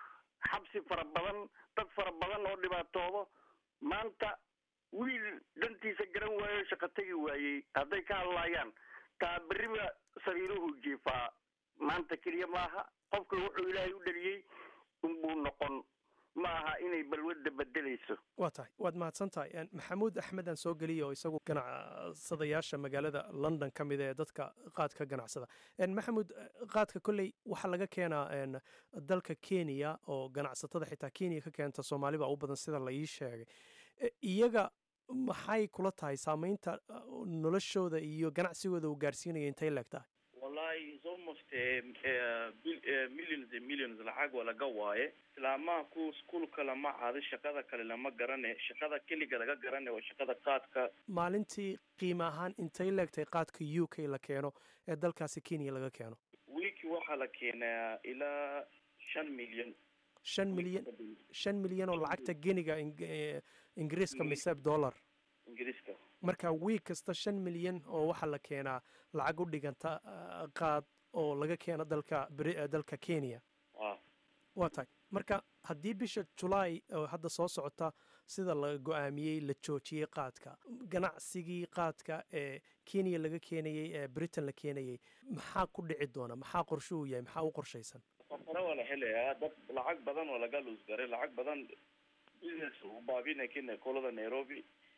Speaker 3: xabsi fara badan dad fara badan oo dhibaatoodo maanta wiil dantiisa garan waayo shaqo tegi waayey hadday ka hadlaayaan taa beriba sariiruhu jiifaa maanta keliya maaha qofka wuxuu ilaahay u dhaliyey unbuu noqon ma aha inay balwadda bedelayso
Speaker 7: waa tahay waad mahadsan tahay En, maxamuud axmed aan soo geliya oo isagu ganacsadayaasha magaalada london ka mid ee dadka qaadka ganacsada En, maxamuud eh, qaadka kolley waxaa laga keenaa en, dalka kenya oo ganacsatada xitaa kenya ka keenta soomaali baa u badan sida la ii sheegay Eh, iyaga maxay kula tahay saamaynta eh, noloshooda iyo ganacsigooda uu gaarsiinaya intay leeg tahay
Speaker 5: wallahi it's almost uh, uh, bil- uh, millions and millions lacag waa laga waaye islaamaha ku iskuulka lama caado shaqada kale lama garane shaqada keliga laga garane waa shaqada qaadka
Speaker 7: maalintii qiime ahaan intay leegtahay qaadka u k la keeno ee dalkaasi kenya laga keeno
Speaker 5: wiiki waxaa la keenaa ilaa shan milyan
Speaker 7: shan milyan shan milyan oo lacagta geniga ing- eh, ingiriiska mise dollar
Speaker 5: ingiriiska
Speaker 7: marka wiig kasta shan milyan oo waxaa la keenaa lacag u dhiganta ah, qaad oo laga keeno dalka Bri- eh, dalka kenya
Speaker 5: ah
Speaker 7: waa tahay marka haddii bisha julaay oo hadda soo socota sida la go-aamiyey la joojiyey qaadka ganacsigii qaadka ee kenya laga keenayey ee britain la keenayey maxaa ku dhici doona maxaa qorshuhu yahay maxaa u qorshaysan
Speaker 5: safaro waa la helayaa dad lacag badan oo laga luusgaray lacag badan business u baabina kenya kolada nairobi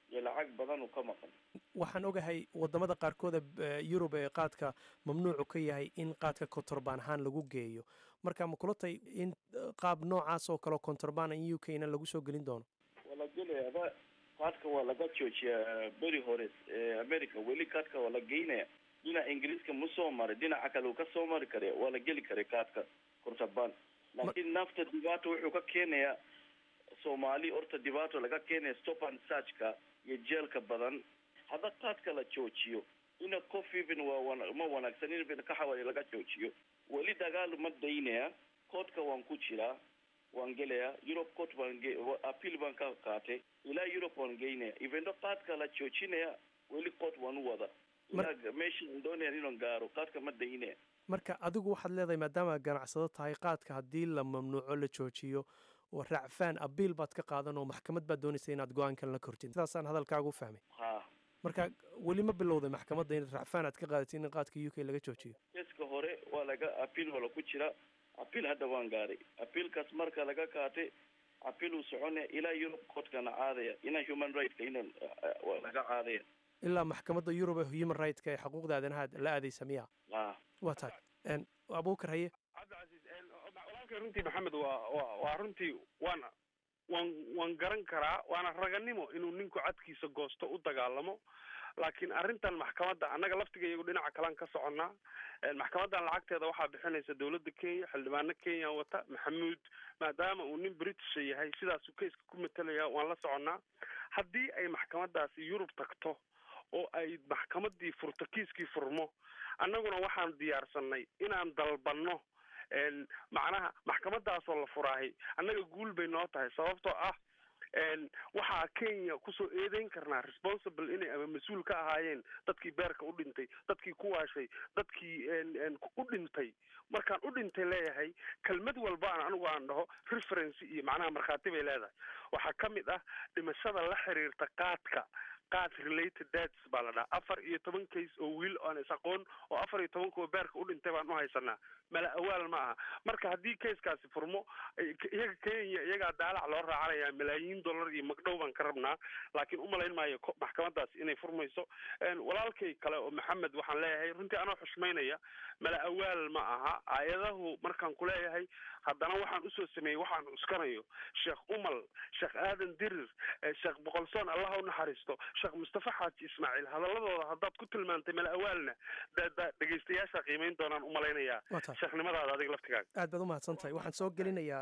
Speaker 5: iyo lacag badan uu ka maqan
Speaker 7: waxaan ogahay wadamada qaarkooda yurub ee qaadka mamnuucu ka yahay in qaadka kontorbaan ahaan lagu geeyo marka ma kula tay in qaab noocaas oo kaleo kontorbaan in u k na lagu soo gelin doono
Speaker 5: waa la gelaya ba qaadka waa laga joojiyaa beri hore america weli qaadka waa la geynaya dhinaca ingiriiska ma soo maray dhinaca kale uu ka soo mari kara waa la geli karay qaadka kontorbaan laakiin nafta dhibaato wuxuu ka keenayaa soomaali horta dhibaato laga keenaya stop and searchka iyo jeelka badan hadda qaadka la joojiyo ina qof even waa wana ma wanaagsan in kaxawali laga joojiyo weli dagaal ma daynaya koodka waan ku jiraa waan gelayaa europe court baan ge appeal baan ka qaatay ilaa europe waan geynaya evento qaadka la joojinaya weli court waan u wada ilaa meeshaan doonaya inaan gaaro qaadka ma daynaya
Speaker 7: marka adigu waxaad leedahay maadaama ganacsado tahay qaadka haddii la mamnuuco la joojiyo oo racfaan abiil baad ka qaadan oo maxkamad baad doonaysa inaad go-aan kalena kortin sidaasaan hadalkaaga u fahmay
Speaker 5: ha
Speaker 7: marka weli ma bilowday maxkamadda in racfaan aad ka qaadatid in qaadka u k laga joojiyo
Speaker 5: keska hore waa laga apiil wala ku jira apiil hadda waan gaaray apiilkaas marka laga qaatay apiil uu soconaya ilaa europe courtkana caadaya ina human rightska ina waa laga caadaya
Speaker 7: ilaa maxkamadda yurub ee human rightska ee xuquuqda aadanaha la aadaysa miya
Speaker 5: ha
Speaker 7: waa tahay abuukar haye
Speaker 4: cabdicasiis walaalkay runtii maxamed waa wa waa runtii waan waan waan garan karaa waana raganimo inuu ninku cadkiisa goosto u dagaalamo laakiin arrintan maxkamadda annaga laftiga iyagu dhinaca kalean ka soconnaa maxkamaddan lacagteeda waxaa bixinaysa dowladda kenya xildhibaano kenya wata maxamuud maadaama uu nin britisha yahay sidaasuu kayska ku matalaya waan la soconnaa haddii ay maxkamaddaasi yurub tagto oo ay maxkamaddii furto kiiskii furmo annaguna waxaan diyaarsanay inaan dalbanno macnaha maxkamadaasoo la furaahay annaga guul bay noo tahay sababtoo ah waxaa kenya kusoo eedeyn karnaa responsible inay ama mas-uul ka ahaayeen dadkii beerka u dhintay dadkii ku waashay dadkii u dhintay markaan u dhintay leeyahay kelmad walbaan anigu aan dhaho referency iyo macnaha markhaati bay leedahay waxaa ka mid ah dhimashada la xiriirta qaadka qaad related deaths baa la dhaha afar iyo toban case oo wiil aan is aqoon oo afar iyo toban kuwa beerka u dhintay baan u haysanaa mala awaal ma aha marka haddii casekaasi furmo iyaga kenya iyagaa daalac loo raacanayaa malaayiin dollar iyo magdhow baan ka rabnaa laakiin umalayn maayo maxkamadaasi inay furmayso walaalkay kale oo maxamed waxaan leeyahay runtii anoo xushmaynaya mala awaal ma aha aayadahu markaan ku leeyahay haddana waxaan usoo sameeyey waxaan cuskanayo sheekh umal sheekh aadan dirir sheekh boqolsoon allah u naxariisto sheekh mustafa xaaji ismaaciil hadaladooda haddaad ku tilmaantay mala awaalna dhegeystayaasha qiimeyn doonaan umalaynayaa sheekhnimadaada adiga laftigaaga
Speaker 7: aad baad umahadsan tahay waxaan soo gelinayaa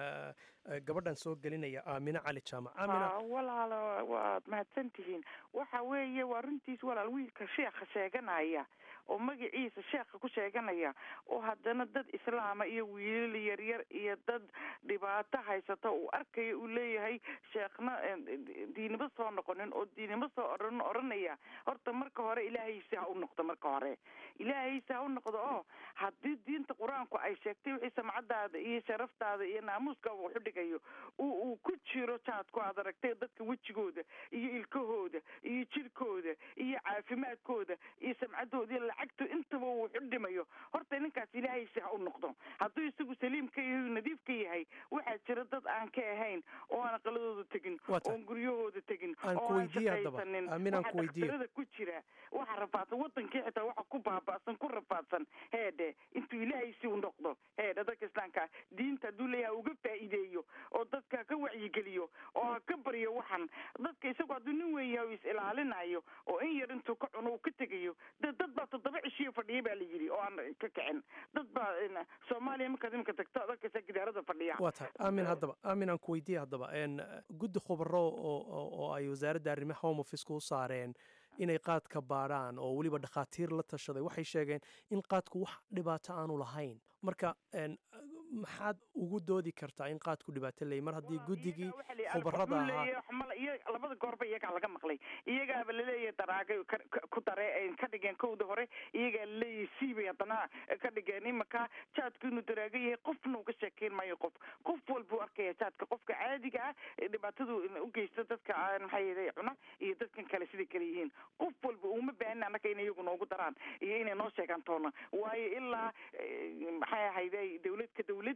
Speaker 7: gabadhan soo gelinaya aamine cali jaamac aamina
Speaker 8: walaalo waad mahadsan tihiin waxa weeye waa runtiis walaal wiilka sheekha sheeganaya oo magaciisa sheekha ku sheeganaya oo haddana dad islaama iyo wiilal yaryar iyo dad dhibaato haysata uu arkaya uu leeyahay sheekhna diinimo soo noqonin oo diinimo soo ohan odhanaya horta marka hore ilaahaysi ha u noqdo marka hore ilaahaysi ha u noqdo oo haddii diinta qur-aanku ay sheegtay wixii samcadaada iyo sharaftaada iyo naamuuskaaga waxu dhigayo uu uu ku jiro jaadku aad aragtay dadka wejigooda iyo ilkahooda iyo jirkooda iyo caafimaadkooda iyo samcadooda iyo lacagto intaba uu waxu dhimayo horta ninkaas ilaahaysi ha u noqdo hadduu isagu saliimka yahay nadiifka yahay waxaa jira dad aan ka ahayn oo aan aqaladooda tegin oon guryahooda tegin oo aan shaqaysanin waxa dhakhtarada ku jira waxa rafaadsan wadankii xitaa waxa ku baaba'san ku rafaadsan heedhe intuu ilaahaysi u noqdo heedhe dadka islaamka diinta hadduu leeyahay uga faa'iideeyo oo dadka ka wacyigeliyo oo ha ka baryo waxan dadka isagu hadduu nin weyn yahay is ilaalinayo oo in yar intuu ka cuno uu ka tegayo de dad baa toddoba cishiyo fadhiya baa la yidhi oo aan ka kicin dad baa soomaaliya markaad imika tagto dadkasa gidaarada fadhiya
Speaker 7: waa tahay aamin haddaba aamin aan ku weydiiye haddaba guddi khubaro oo ay wasaaradda arrimaha home officeka u saareen inay qaadka baadhaan oo weliba dhakhaatiir la tashaday waxay sheegeen in qaadku wax dhibaato aanu lahayn marka maxaad ugu doodi kartaa in qaadku dhibaato leeyay mar haddii guddigii khubarada ahaa
Speaker 8: iyo labada goorba iyagaa laga maqlay iyagaaba laleeyahay daraagay ku dare ka dhigeen kowda hore iyagaa laleeyahay siibay haddana ka dhigeen imaka jaadku inuu daraaga yahay qofna uga sheekeyn maayo qof qof walba u arkaya jaadka qofka caadiga ah dhibaatadu u geysta dadka maxay cuna iyo dadkan kale siday kale yihiin qof walba uma baahin annaga inay iyagu noogu daraan iyo inay noo sheegaan toona waayo ilaa maxay ahayde dawlad ka dawlad ilaa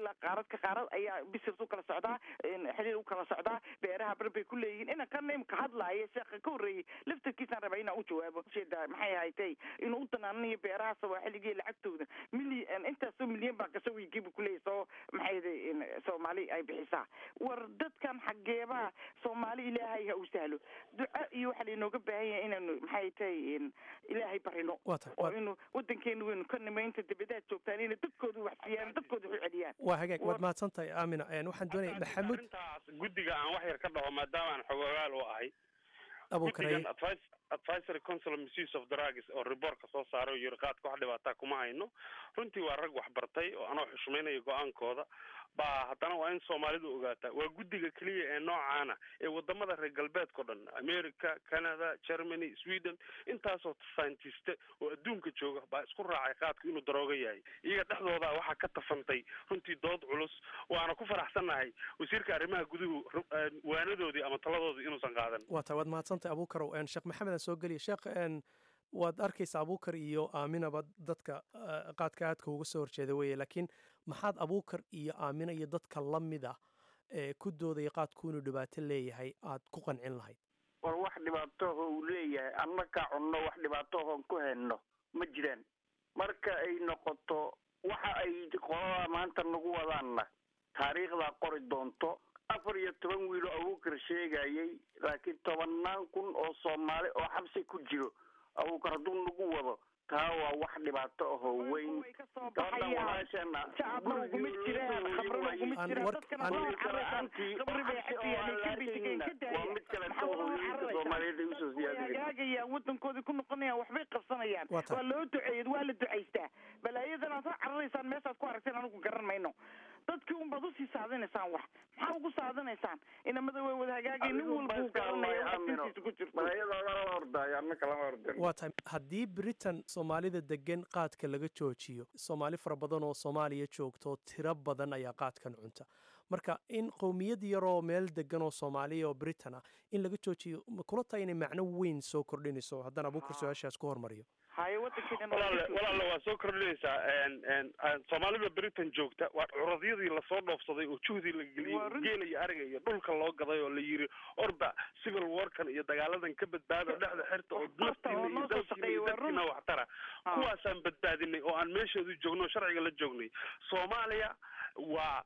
Speaker 8: ilaa qaarad ka qaarad ayaa business u kala socdaa xiriir u kala socdaa beeraha bar bay ku leeyihiin ina kan imka hadlaaya sheekha ka horreeyey laftarkiisaan rabaa inaan u jawaabo ujeedaa maxay haytay inuu u danaananayo beeraha sawaaxiligii lacagtooda milyan intaasoo milyan baa gasho wiigiibu kuleeyahy soo maxay soomaali ay bixisaa war dadkan xageebaa soomaali ilaahay ha u sahlo duca iyo waxaa lainooga baahan yahay inaanu maxay tahay ilaahay barino oo inu wadankeena weynu ka nimaynta dibadaad joogtaan inay dadkooda wax siiyaan dadkooda wax u celiyaan
Speaker 7: waa hagaag waad mahadsan tahay aamina waxaan doonaya maxamuud
Speaker 4: arrintaas guddiga aan wax yar ka dhaho maadaama aan xogogaal u ahay
Speaker 7: abuukaraye
Speaker 4: guddigan advice advisory council of misuse of drugs oo reportka soo saaray oo yiri qaadka wax dhibaataa kuma hayno runtii waa rag wax bartay oo anoo xushmaynaya go-aankooda baa haddana waa in soomaalidu ogaataa waa guddiga keliya ee noocaana ee wadamada reer galbeedkao dhan america canada germany sweden intaasoo scientiste oo adduunka jooga baa isku raacay qaadku inuu darooga yahay iyaga dhexdooda waxaa ka tafantay runtii dood culus waana ku faraxsannahay wasiirka arrimaha guduhu waanadoodii ama taladoodii inuusan qaadan
Speaker 7: waa tahay waad mahadsantahay abuukarow sheekh maxamed aan soo geliya sheekh waad arkaysa abuukar iyo aaminaba dadka qaadka aadka uga soo horjeeda weye laakiin maxaad abuukar iyo aamina iyo dadka la mid ah ee ku doodaya qaadku inuu dhibaato leeyahay aad ku qancin lahayd
Speaker 3: war wax dhibaatooho uu leeyahay annakaa cunno wax dhibaatoohoon ku hayno ma jiraan marka ay noqoto waxa ay qolada maanta nagu wadaanna taariikhdaa qori doonto afar iyo toban wiilo abuukar sheegayay laakiin tobannaan kun oo soomaali oo xabsi ku jiro abuukar hadduu nagu wado taa waa wax dhibaato ahoo weyn gabadhan walaashana waa mid kaleto hooyinka soomaaliyeed ay usoo
Speaker 8: siyaadagaagayaan wadankoodii ku noqonayaan waxbay qabsanayaan waa loo duceeyad waa la ducaystaa balaayadan aad soo cararaysaan meeshaad ku aragteen anigu garan mayno dadkii unbaad usii saadinaysaan wax maxaa ugu saadinaysaan inamada way wada hagaagay nin walba uu garanaya dintiisa ku jirto
Speaker 7: waa tahay haddii britain soomaalida degan qaadka laga joojiyo soomaali fara badan oo soomaaliya joogto tiro badan ayaa qaadkan cunta marka in qowmiyad yaroo meel degan oo soomaaliya oo britain ah in laga joojiyo kula tahay inay macno weyn soo kordhinayso haddaan abuukar su-aashaas ku hormariyo
Speaker 8: haye
Speaker 4: walaale walaale waa soo kordhinaysaa soomaalida britain joogta waa curadyadii lasoo dhoofsaday oo juhdii la geliyey geela iyo ariga iyo dhulka loo gaday oo la yiri orba civil warkan iyo dagaaladan ka badbaado dhexda xirta oo naftiina iyo dalkiina iyo dadkiina waxtara kuwaasaan badbaadinay oo aan meeshoodu joogno o sharciga la joognay soomaaliya waa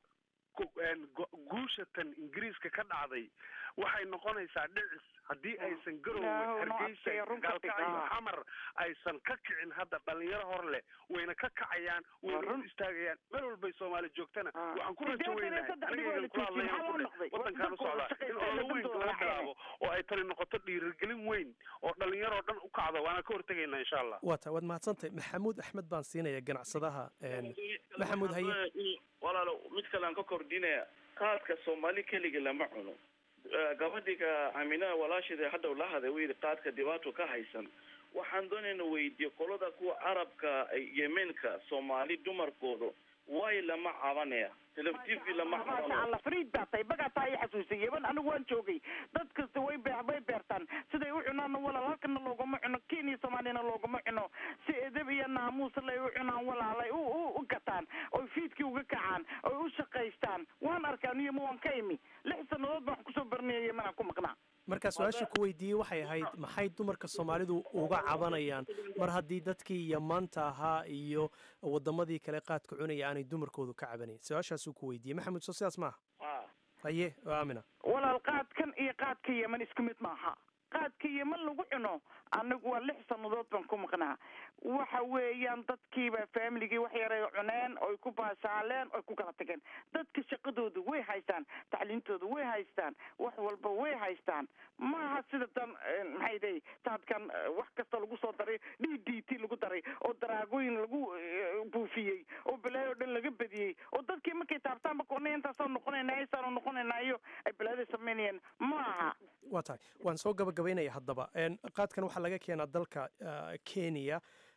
Speaker 4: guusha tan ingiriiska ka dhacday waxay noqonaysaa dhicis haddii aysan garowe hargeysa gaalkacyo xamar aysan ka kicin hadda dhalinyaro hor leh wayna ka kacayaan wayna u istaagayaan meel walbay soomaali joogtana waxaan ku rajo weynahay aniga ku hadlay wadankaan u socdaa in ololo weyn laga bilaabo oo ay tani noqoto dhiirigelin weyn oo dhalinyaroo dhan u kacdo waana ka hortegaynaa insha allah
Speaker 7: waa tahay waad mahadsantahay maxamuud axmed baan siinaya ganacsadaha maxamuud haye
Speaker 5: walaalo mid kale aan ka kordhinaya qaadka soomaali keliga lama cuno gabadhiga aaminaha walaashida haddaw la haday wayidhi qaadka dhibaato ka haysan waxaan doonayna weydiiyo qolada kuwa carabka yemenka soomaali dumarkooda way lama cabanaya teleftiv lama
Speaker 8: alla fariid baa tahay bagaa taa i xasuusay yeban anigu waan joogay dad kasta way be way beertaan siday u cunaanna walaal halkana loogama cuno kenya soomaaliyana loogama cuno si edab iyo naamuus lay u cunaan walaalay u u gataan oy fiidkii uga kacaan oy u shaqaystaan waan arkaa niyama waan ka imi lix sannadood baan wax kusoo baranaya yemanaan ku maqnaa
Speaker 7: markaa su-aasha ku weydiiyey waxay ahayd maxay dumarka soomaalidu uga cabanayaan mar haddii dadkii yamaanta ahaa iyo wadamadii kale qaadka cunaya aanay dumarkoodu ka cabanayn su-aashaasuu ku weydiiyey maxamed soo sidaas maaha haye aamina
Speaker 8: walaal qaadkan iyo qaadka yeman isku mid maaha qaadka yeman lagu cuno anagu waa lix sannadood baan ku maqnaa waxa weeyaan dadkiiba familigii wax yaray cuneen oy ku baashaaleen oy ku kala tageen dadka shaqadooda way haystaan tacliintooda way haystaan wax walba way haystaan maaha sida tan maxay day taadkan wax kasta lagu soo daray d d t lagu daray oo daraagooyin lagu buufiyey oo balaayo o dhan laga badiyey oo dadkii markay taabtaanba koonay intaasoo noqonayna aysaanu noqonayna iyo ay balaada samaynayeen maaha
Speaker 7: waa tahay waan soo gabagabaynaya haddaba qaadkan waxaa laga keenaa dalka kenya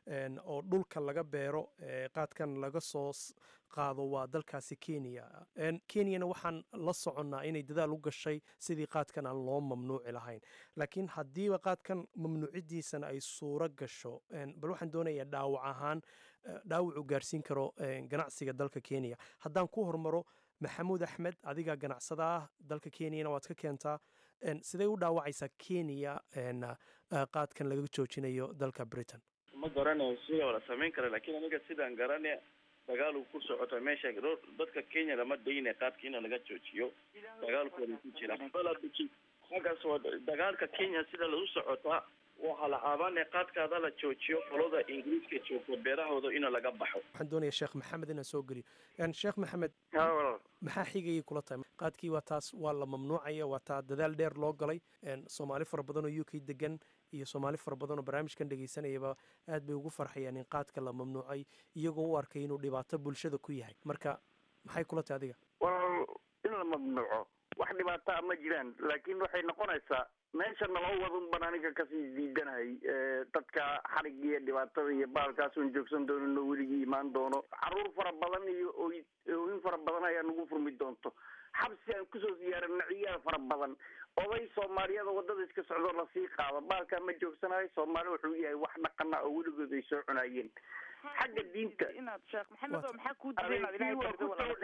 Speaker 7: oo dhulka laga beero qaadkan laga soo qaado waa dalkaasi kenya kenyana waxaan la soconnaa inay dadaal u gashay sidii qaadkan aan loo mamnuuci lahayn laakiin haddiiba qaadkan mamnuucidiisana ay suuro gasho bal waxaan doonayaa dhaawac ahaan dhaawacuu gaarsiin karo ganacsiga dalka kenya haddaan ku hormaro maxamuud axmed adiga ganacsada ah dalka kenyana waad ka keentaa sidee u dhaawacaysaa kenya qaadkan laga joojinayo dalka britain
Speaker 5: ma garanayo sida wala samayn kara lakiin aniga sidaan garanaya dagaal uu ku socota meesha dadka kenya lama dayna qaadka in laga joojiyo dagaalkooda ku jira xaggaas waa dagaalka kenya sida lagu socotaa waxaa la caabanaya qaadkaada la joojiyo qolada ingiriiska joogta beerahooda in laga baxo
Speaker 7: waxaan doonaya sheekh maxamed inaan soo geliyo sheekh maxamed
Speaker 3: walaal
Speaker 7: maxaa xigayay kula tahay qaadkii waa taas waa la mamnuucaya waa taa dadaal dheer loo galay soomaali fara badan oo u k degan iyo soomaali fara badan oo barnaamijkan dhegaysanayaba aad bay ugu farxayaan in qaadka la mamnuucay iyagoo u arkay inuu dhibaato bulshada ku yahay marka maxay kula tahay adiga
Speaker 3: walaal in la mamnuuco wax dhibaataa ma jiraan laakiin waxay noqonaysaa meesha naloo wadun baan aniga kasii diidanahay dadka xarig iyo dhibaatada iyo baalkaasun joogsan doonin oo weligii imaan doono caruur fara badan iyo oy ooyin fara badan ayaa nagu furmi doonto xabsi aan kusoo siyaarana ciyaal fara badan oday soomaaliyada wadada iska socdoo lasii qaado baalkaa ma joogsanayo soomaali wuxuu yahay wax dhaqana oo weligood ay soo cunaayeen xagga diinta
Speaker 8: inaad sheekh maxamed oo maxaa kuu diiday inaad ilaahay bardo wala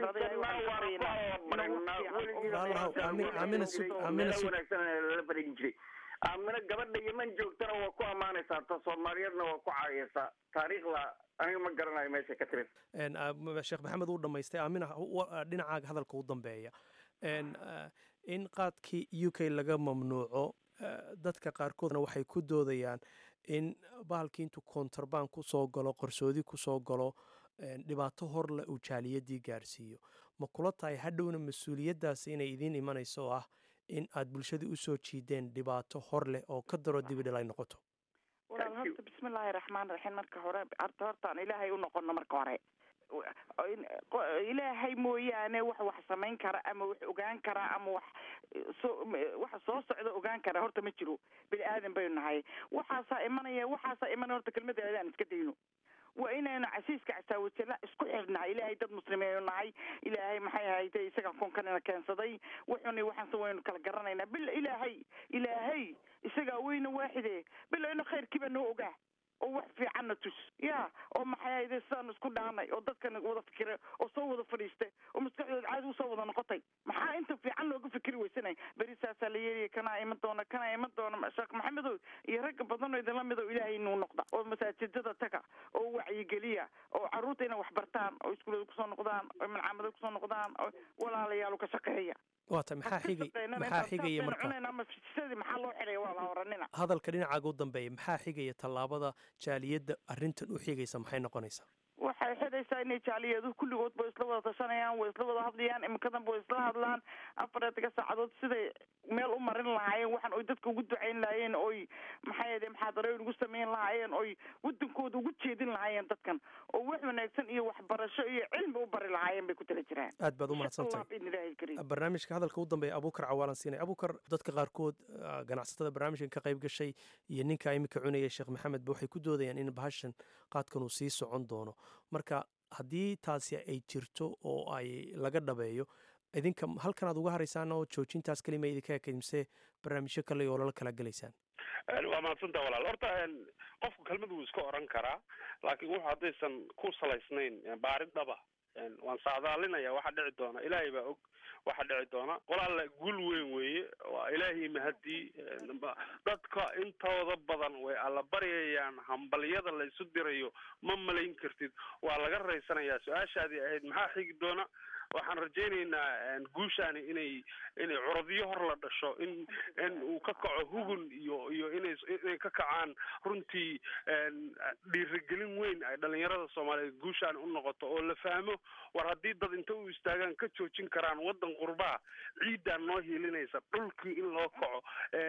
Speaker 3: lala barin jiray aamina gabadha yeman joogtana waa ku ammaanaysaa ta soomaaliyeedna waa ku caayaysaa taariikhda aniga ma garanayo meesha ka timid
Speaker 7: sheekh maxamed uu dhamaystay aamina dhinacaaga hadalka u dambeeya in qaadkii u k laga mamnuuco dadka qaarkoodna waxay ku doodayaan in bahalkii intuu kontrabaan kusoo galo qarsoodi kusoo galo dhibaato horle uu jaaliyadii gaarsiiyo ma kula tahay hadhowna mas-uuliyaddaasi inay idiin imanayso oo ah in aad bulshadii usoo jiideen dhibaato hor leh oo ka daro dibidhil ay noqoto
Speaker 8: walaal horta bismillaahi raxmaan raxiim marka hore arta hortaan ilaahay u noqono marka hore ilaahay mooyaane wax wax samayn kara ama wax ogaan kara ama wax soo waxa soo socda ogaan kara horta ma jiro bini aadan baynu nahay waxaasaa imanaya waxaasaa imanaya horta kelmada aan iska dayno waa inaynu casiiska casaawajala isku xirnahay ilaahay dad muslimiinu nahay ilaahay maxay ahayde isaga koonkanina keensaday wuxuni waxaanse waynu kala garanaynaa bil ilaahay ilaahay isagaa weyna waaxide bila inu khayrkiiba noo ogaa oo wax fiicanna tus ya oo maxay ahayde sidaanu isku dhaanay oo dadkana wada fikira oo soo wada fadhiistay oo maskaxdooda caadi usoo wada noqotay maxaa inta fiican looga fikri weysanay beri saasaa la yeelaya kanaa iman doona kanaa iman doona sheekh maxamedow iyo ragga badan oo idinla mid oo ilaahay inuu noqda oo masaajidada taga oo wacyigeliya oo carruurta inay wax bartaan oo iskuulada kusoo noqdaan oo malcaamada kusoo noqdaan oo walaalayaal ka shaqeeya
Speaker 7: waata maxaa xigay maxaa xigaya marka
Speaker 8: maxaa loo xidhaya waa la horanina
Speaker 7: hadalka dhinacaaga u dambeeya maxaa xigaya tallaabada jaaliyadda arrintan u xigaysa maxay noqonaysaa
Speaker 8: waxay xidhaysaa inay jaaliyadu kulligood ba isla wada tashanayaan way isla wada hadlayaan imikadan way isla hadlaan afareedka saacadood siday meel u marin lahaayeen waxaan oy dadka ugu ducayn lahaayeen oy maxay ahde muxaadarooyin ugu samayn lahaayeen oy wadankooda ugu jeedin lahaayeen dadkan oo wax wanaagsan iyo waxbarasho iyo cilmi u bari lahaayeen bay ku tala jiraan
Speaker 7: aad baad u mahadsantahay barnaamijka hadalka u dambeeya abuukar cawaalan siinay abuukar dadka qaarkood ganacsatada barnaamijkan ka qayb gashay iyo ninka imika cunaya sheekh maxamed ba waxay ku doodayaan in bahashan qaadkan uu sii socon doono marka haddii taasi ay jirto oo ay laga dhabeeyo idinka halkan aad uga haraysaan oo joojintaas kelima idinka ekayd mise barnaamijyo kale oo lala kala gelaysaan
Speaker 4: waa mahadsantaa walaal horta qofku kelmad wuu iska oran karaa laakiin wuxu haddaysan ku salaysnayn baarin dhaba waan saadaalinaya waxa dhici doona ilaahay baa og waxa dhici doona qolaalla gul weyn weeye waa ilaahay mahadii dadka intooda badan way alla baryayaan hambalyada la isu dirayo ma malayn kartid waa laga raysanayaa su-aashaadii ahayd maxaa xigi doona waxaan rajaynaynaa guushaani inay inay curadyo hor la dhasho in in uu ka kaco hugun iyo iyo inay inay ka kacaan runtii dhiirigelin weyn ay dhalinyarada soomaaliyeed guushaani u noqoto oo la fahmo war haddii dad inta u istaagaan ka joojin karaan waddan qurbaa ciiddaan noo hiilinaysa dhulkii in loo kaco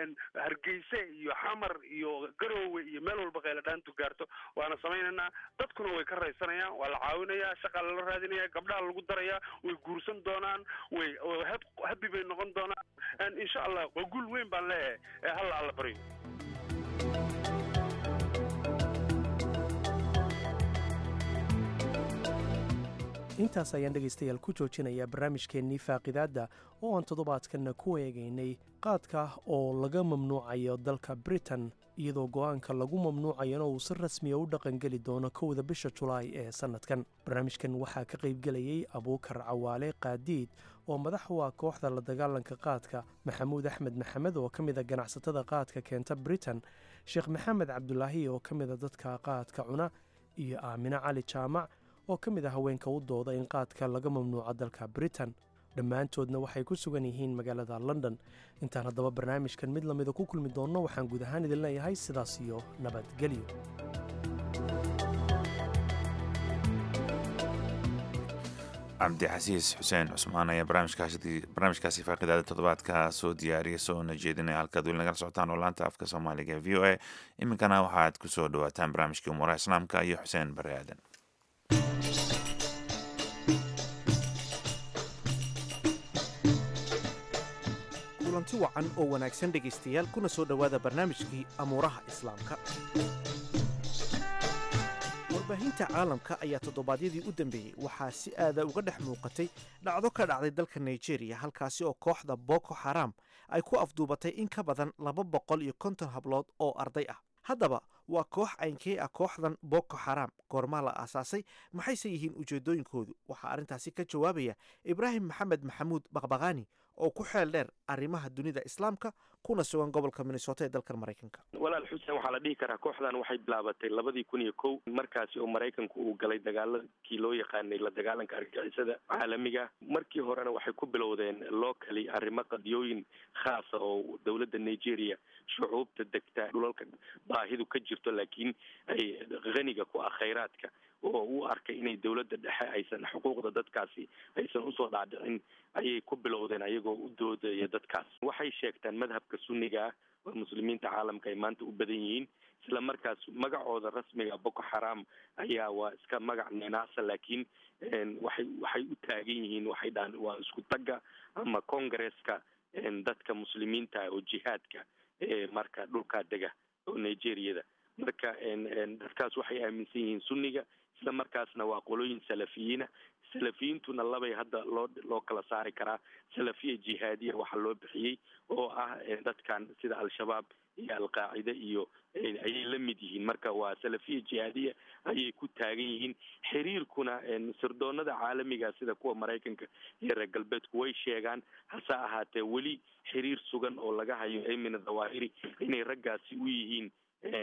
Speaker 4: hargeyse iyo xamar iyo garoowe iyo meel walba qayladhaantu gaarto waana samaynaynaa dadkuna way ka raysanayaan waa la caawinayaa shaqaa lala raadinaya gabdhaha lagu darayaa way guursan doonaan way habi bay noqon doonaan insha allah waa guul weyn baan leeyahay ee halla alla baryo
Speaker 7: intaas ayaan dhegaystayaal ku joojinayaa barnaamijkeennii faaqidaadda oo aan toddobaadkanna ku eegaynay qaadka oo laga mamnuucayo dalka britain iyadoo go'aanka lagu mamnuucayana uu si rasmiya u dhaqangeli doono kowda bisha julaay ee sannadkan barnaamijkan waxaa ka qaybgelayay abuukar cawaale qaadiid oo madax u ah kooxda la dagaalanka qaadka maxamuud axmed maxamed oo ka mida ganacsatada qaadka keenta britain sheekh maxamed cabdulaahi oo ka mida dadka qaadka cuna iyo aamine cali jaamac oo ka mid a haweenka u dooda in qaadka laga mamnuuco dalka britain dhammaantoodna waxay ku sugan yihiin magaalada london intaan haddaba barnaamijkan mid lamida ku kulmi doonno waxaan guud ahaan idin leeyahay sidaas iyo nabadgelyo
Speaker 2: cabdixasiis xuseen cusmaan ayaa barnaamijkaasi faaqidaada toddobaadka soo diyaariyay soona jeedinaya halkaad weli nagala socotaan oo laanta afka soomaaliga ee v o a iminkana waxaad ku soo dhawaataan barnaamijkii umuuraha islaamka iyo xuseen bare aadan
Speaker 9: kulanti wacan oo wanaagsan dhegaystayaal kuna soo dhowaada barnaamijkii amuuraha islaamka warbaahinta caalamka ayaa toddobaadyadii u dambeeyey waxaa si aada uga dhex muuqatay dhacdo ka dhacday dalka nigeria halkaasi oo kooxda boko xaram ay ku afduubatay in ka badan laba boqol iyo konton hablood oo arday ah haddaba waa koox aynkee ah kooxdan boko xaram goormaa la aasaasay maxayse yihiin ujeeddooyinkoodu waxaa arrintaasi ka jawaabaya ibraahim maxamed maxamuud baqbaqaani oo ku xeel dheer arrimaha dunida islaamka kuna sugan gobolka minnesota ee dalkan maraykanka
Speaker 10: walaal xuseen waxaa la dhihi karaa kooxdan waxay bilaabatay labadii kun iyo kow markaasi oo maraykanku uu galay dagaaladkii loo yaqaanay la dagaalanka argagixisada caalamiga markii horena waxay ku bilowdeen locally arrimo qadiyooyin khaasa oo dowladda nigeria shucuubta degta dhulalka baahidu ka jirto laakiin ay haniga ku ah khayraadka oo u arkay inay dowladda dhexe aysan xuquuqda dadkaasi aysan usoo dhaadhicin ayay ku bilowdeen ayagoo u doodaya dadkaas waxay sheegtaan madhabka sunniga ah oo muslimiinta caalamka ay maanta u badan yihiin isla markaas magacooda rasmiga boko xaram ayaa waa iska magac ninaasa laakiin waxay waxay u taagan yihiin waxay dhahan waa isku tagga ama congresska dadka muslimiinta oo jihaadka marka dhulkaa dega oo nigeriyada marka dadkaas waxay aaminsan yihiin sunniga isla markaasna waa qolooyin salafiyiina salafiyiintuna labay hadda loo loo kala saari karaa salafiya jihaadiya waxaa loo bixiyey oo ah dadkan sida al-shabaab iyo al-qaacida iyo ayay la mid yihiin marka waa salafiya jihaadiya ayay ku taagan yihiin xiriirkuna sirdoonada caalamiga sida kuwa maraykanka iyo reer galbeedku way sheegaan hase ahaatee weli xiriir sugan oo laga hayo emina dhawaahiri inay raggaasi u yihiin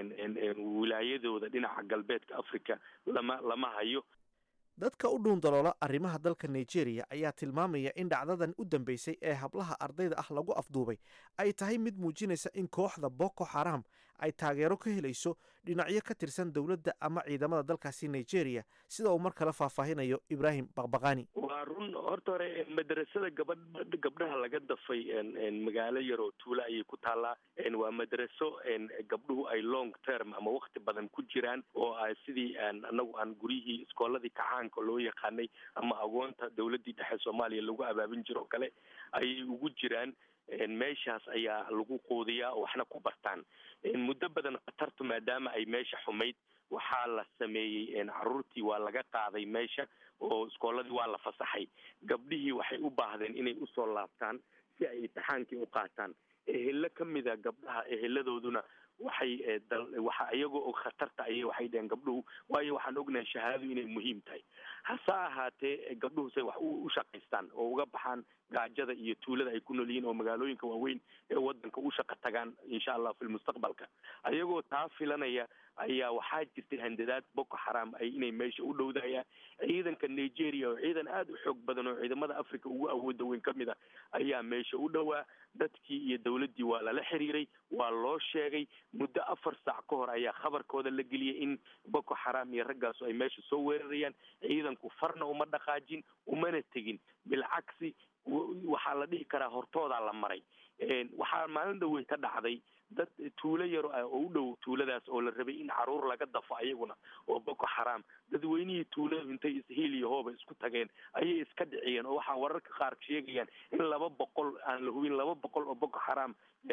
Speaker 10: wilaayadooda dhinaca galbeedka africa lama lama hayo
Speaker 9: dadka u dhuun daloola arrimaha dalka nigeria ayaa tilmaamaya in dhacdadan u dambeysay ee hablaha ardayda ah lagu afduubay ay tahay mid muujinaysa in kooxda boko xaram ay taageero ka helayso dhinacyo ka tirsan dowladda ama ciidamada dalkaasi nigeria sida uu mar kale faahfaahinayo ibraahim baqbaqani
Speaker 10: waa run horta hore madrasada gabadh gabdhaha laga dafay magaalo yar oo tuula ayay ku taallaa waa madraso gabdhuhu ay long term ama wakti badan ku jiraan oo a sidii anagu aan guryihii iskooladii kacaanka loo yaqaanay ama agoonta dowladdii dhexe soomaaliya lagu abaabin jiro o kale ayay ugu jiraan meeshaas ayaa lagu quudiyaa oo waxna ku bartaan muddo badan khatartu maadaama ay meesha xumayd waxaa la sameeyey caruurtii waa laga qaaday meesha oo iskooladii waa la fasaxay gabdhihii waxay u baahdeen inay usoo laabtaan si ay imtixaankii u qaataan ehelo ka mida gabdhaha eheladooduna waxay waxa iyagoo og khatarta ayay waxay dheheen gabdhuhu waayo waxaan ognahay shahaadadu inay muhiim tahay hase ahaatee gabdhuhu say wax u shaqaystaan oo uga baxaan gaajada iyo tuulada ay ku nool yihiin oo magaalooyinka waaweyn ee wadanka u shaqa tagaan insha allah fi lmustaqbalka ayagoo taa filanaya ayaa waxaa jirtay handadaad boko xaram ay inay meesha u dhowdayaan ciidanka nigeria oo ciidan aada u xoog badan oo ciidamada africa ugu awooda weyn ka mid a ayaa meesha u dhowaa dadkii iyo dowladdii waa lala xiriiray waa loo sheegay muddo afar saac ka hor ayaa khabarkooda la geliyay in boko xaram iyo raggaasu ay meesha soo weerarayaan ciidanku farna uma dhaqaajin umana tegin bilcagsi waxaa la dhihi karaa hortoodaa la maray waxaa maalin dhawey ka dhacday dad tuulo yaro ah oo u dhow tuuladaas oo la rabay in caruur laga dafo ayaguna oo boko xaram dadweynihii tuuladu intay ishiil iyo hooba isku tageen ayay iska dhiciyeen oo waxaa wararka qaar sheegayaan in laba boqol aan la hubin laba boqol oo boko xaram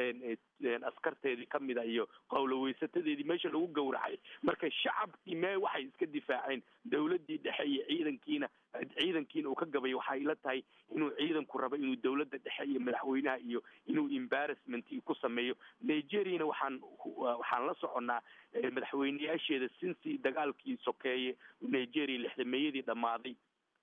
Speaker 10: askarteedii kamida iyo qowloweysatadeedii meesha lagu gowracay marka shacabkii mee waxay iska difaaceen dowladdii dhexe iyo ciidankiina ciidankiina uu ka gabayo waxaa ila tahay inuu ciidanku rabo inuu dowladda dhexe iyo madaxweynaha iyo inuu embarrassment ku sameeyo nigeriana waxaan waxaan la soconnaa madaxweyneyaasheeda sinsi dagaalkii sokeeye nigeria lixdameeyadii dhammaaday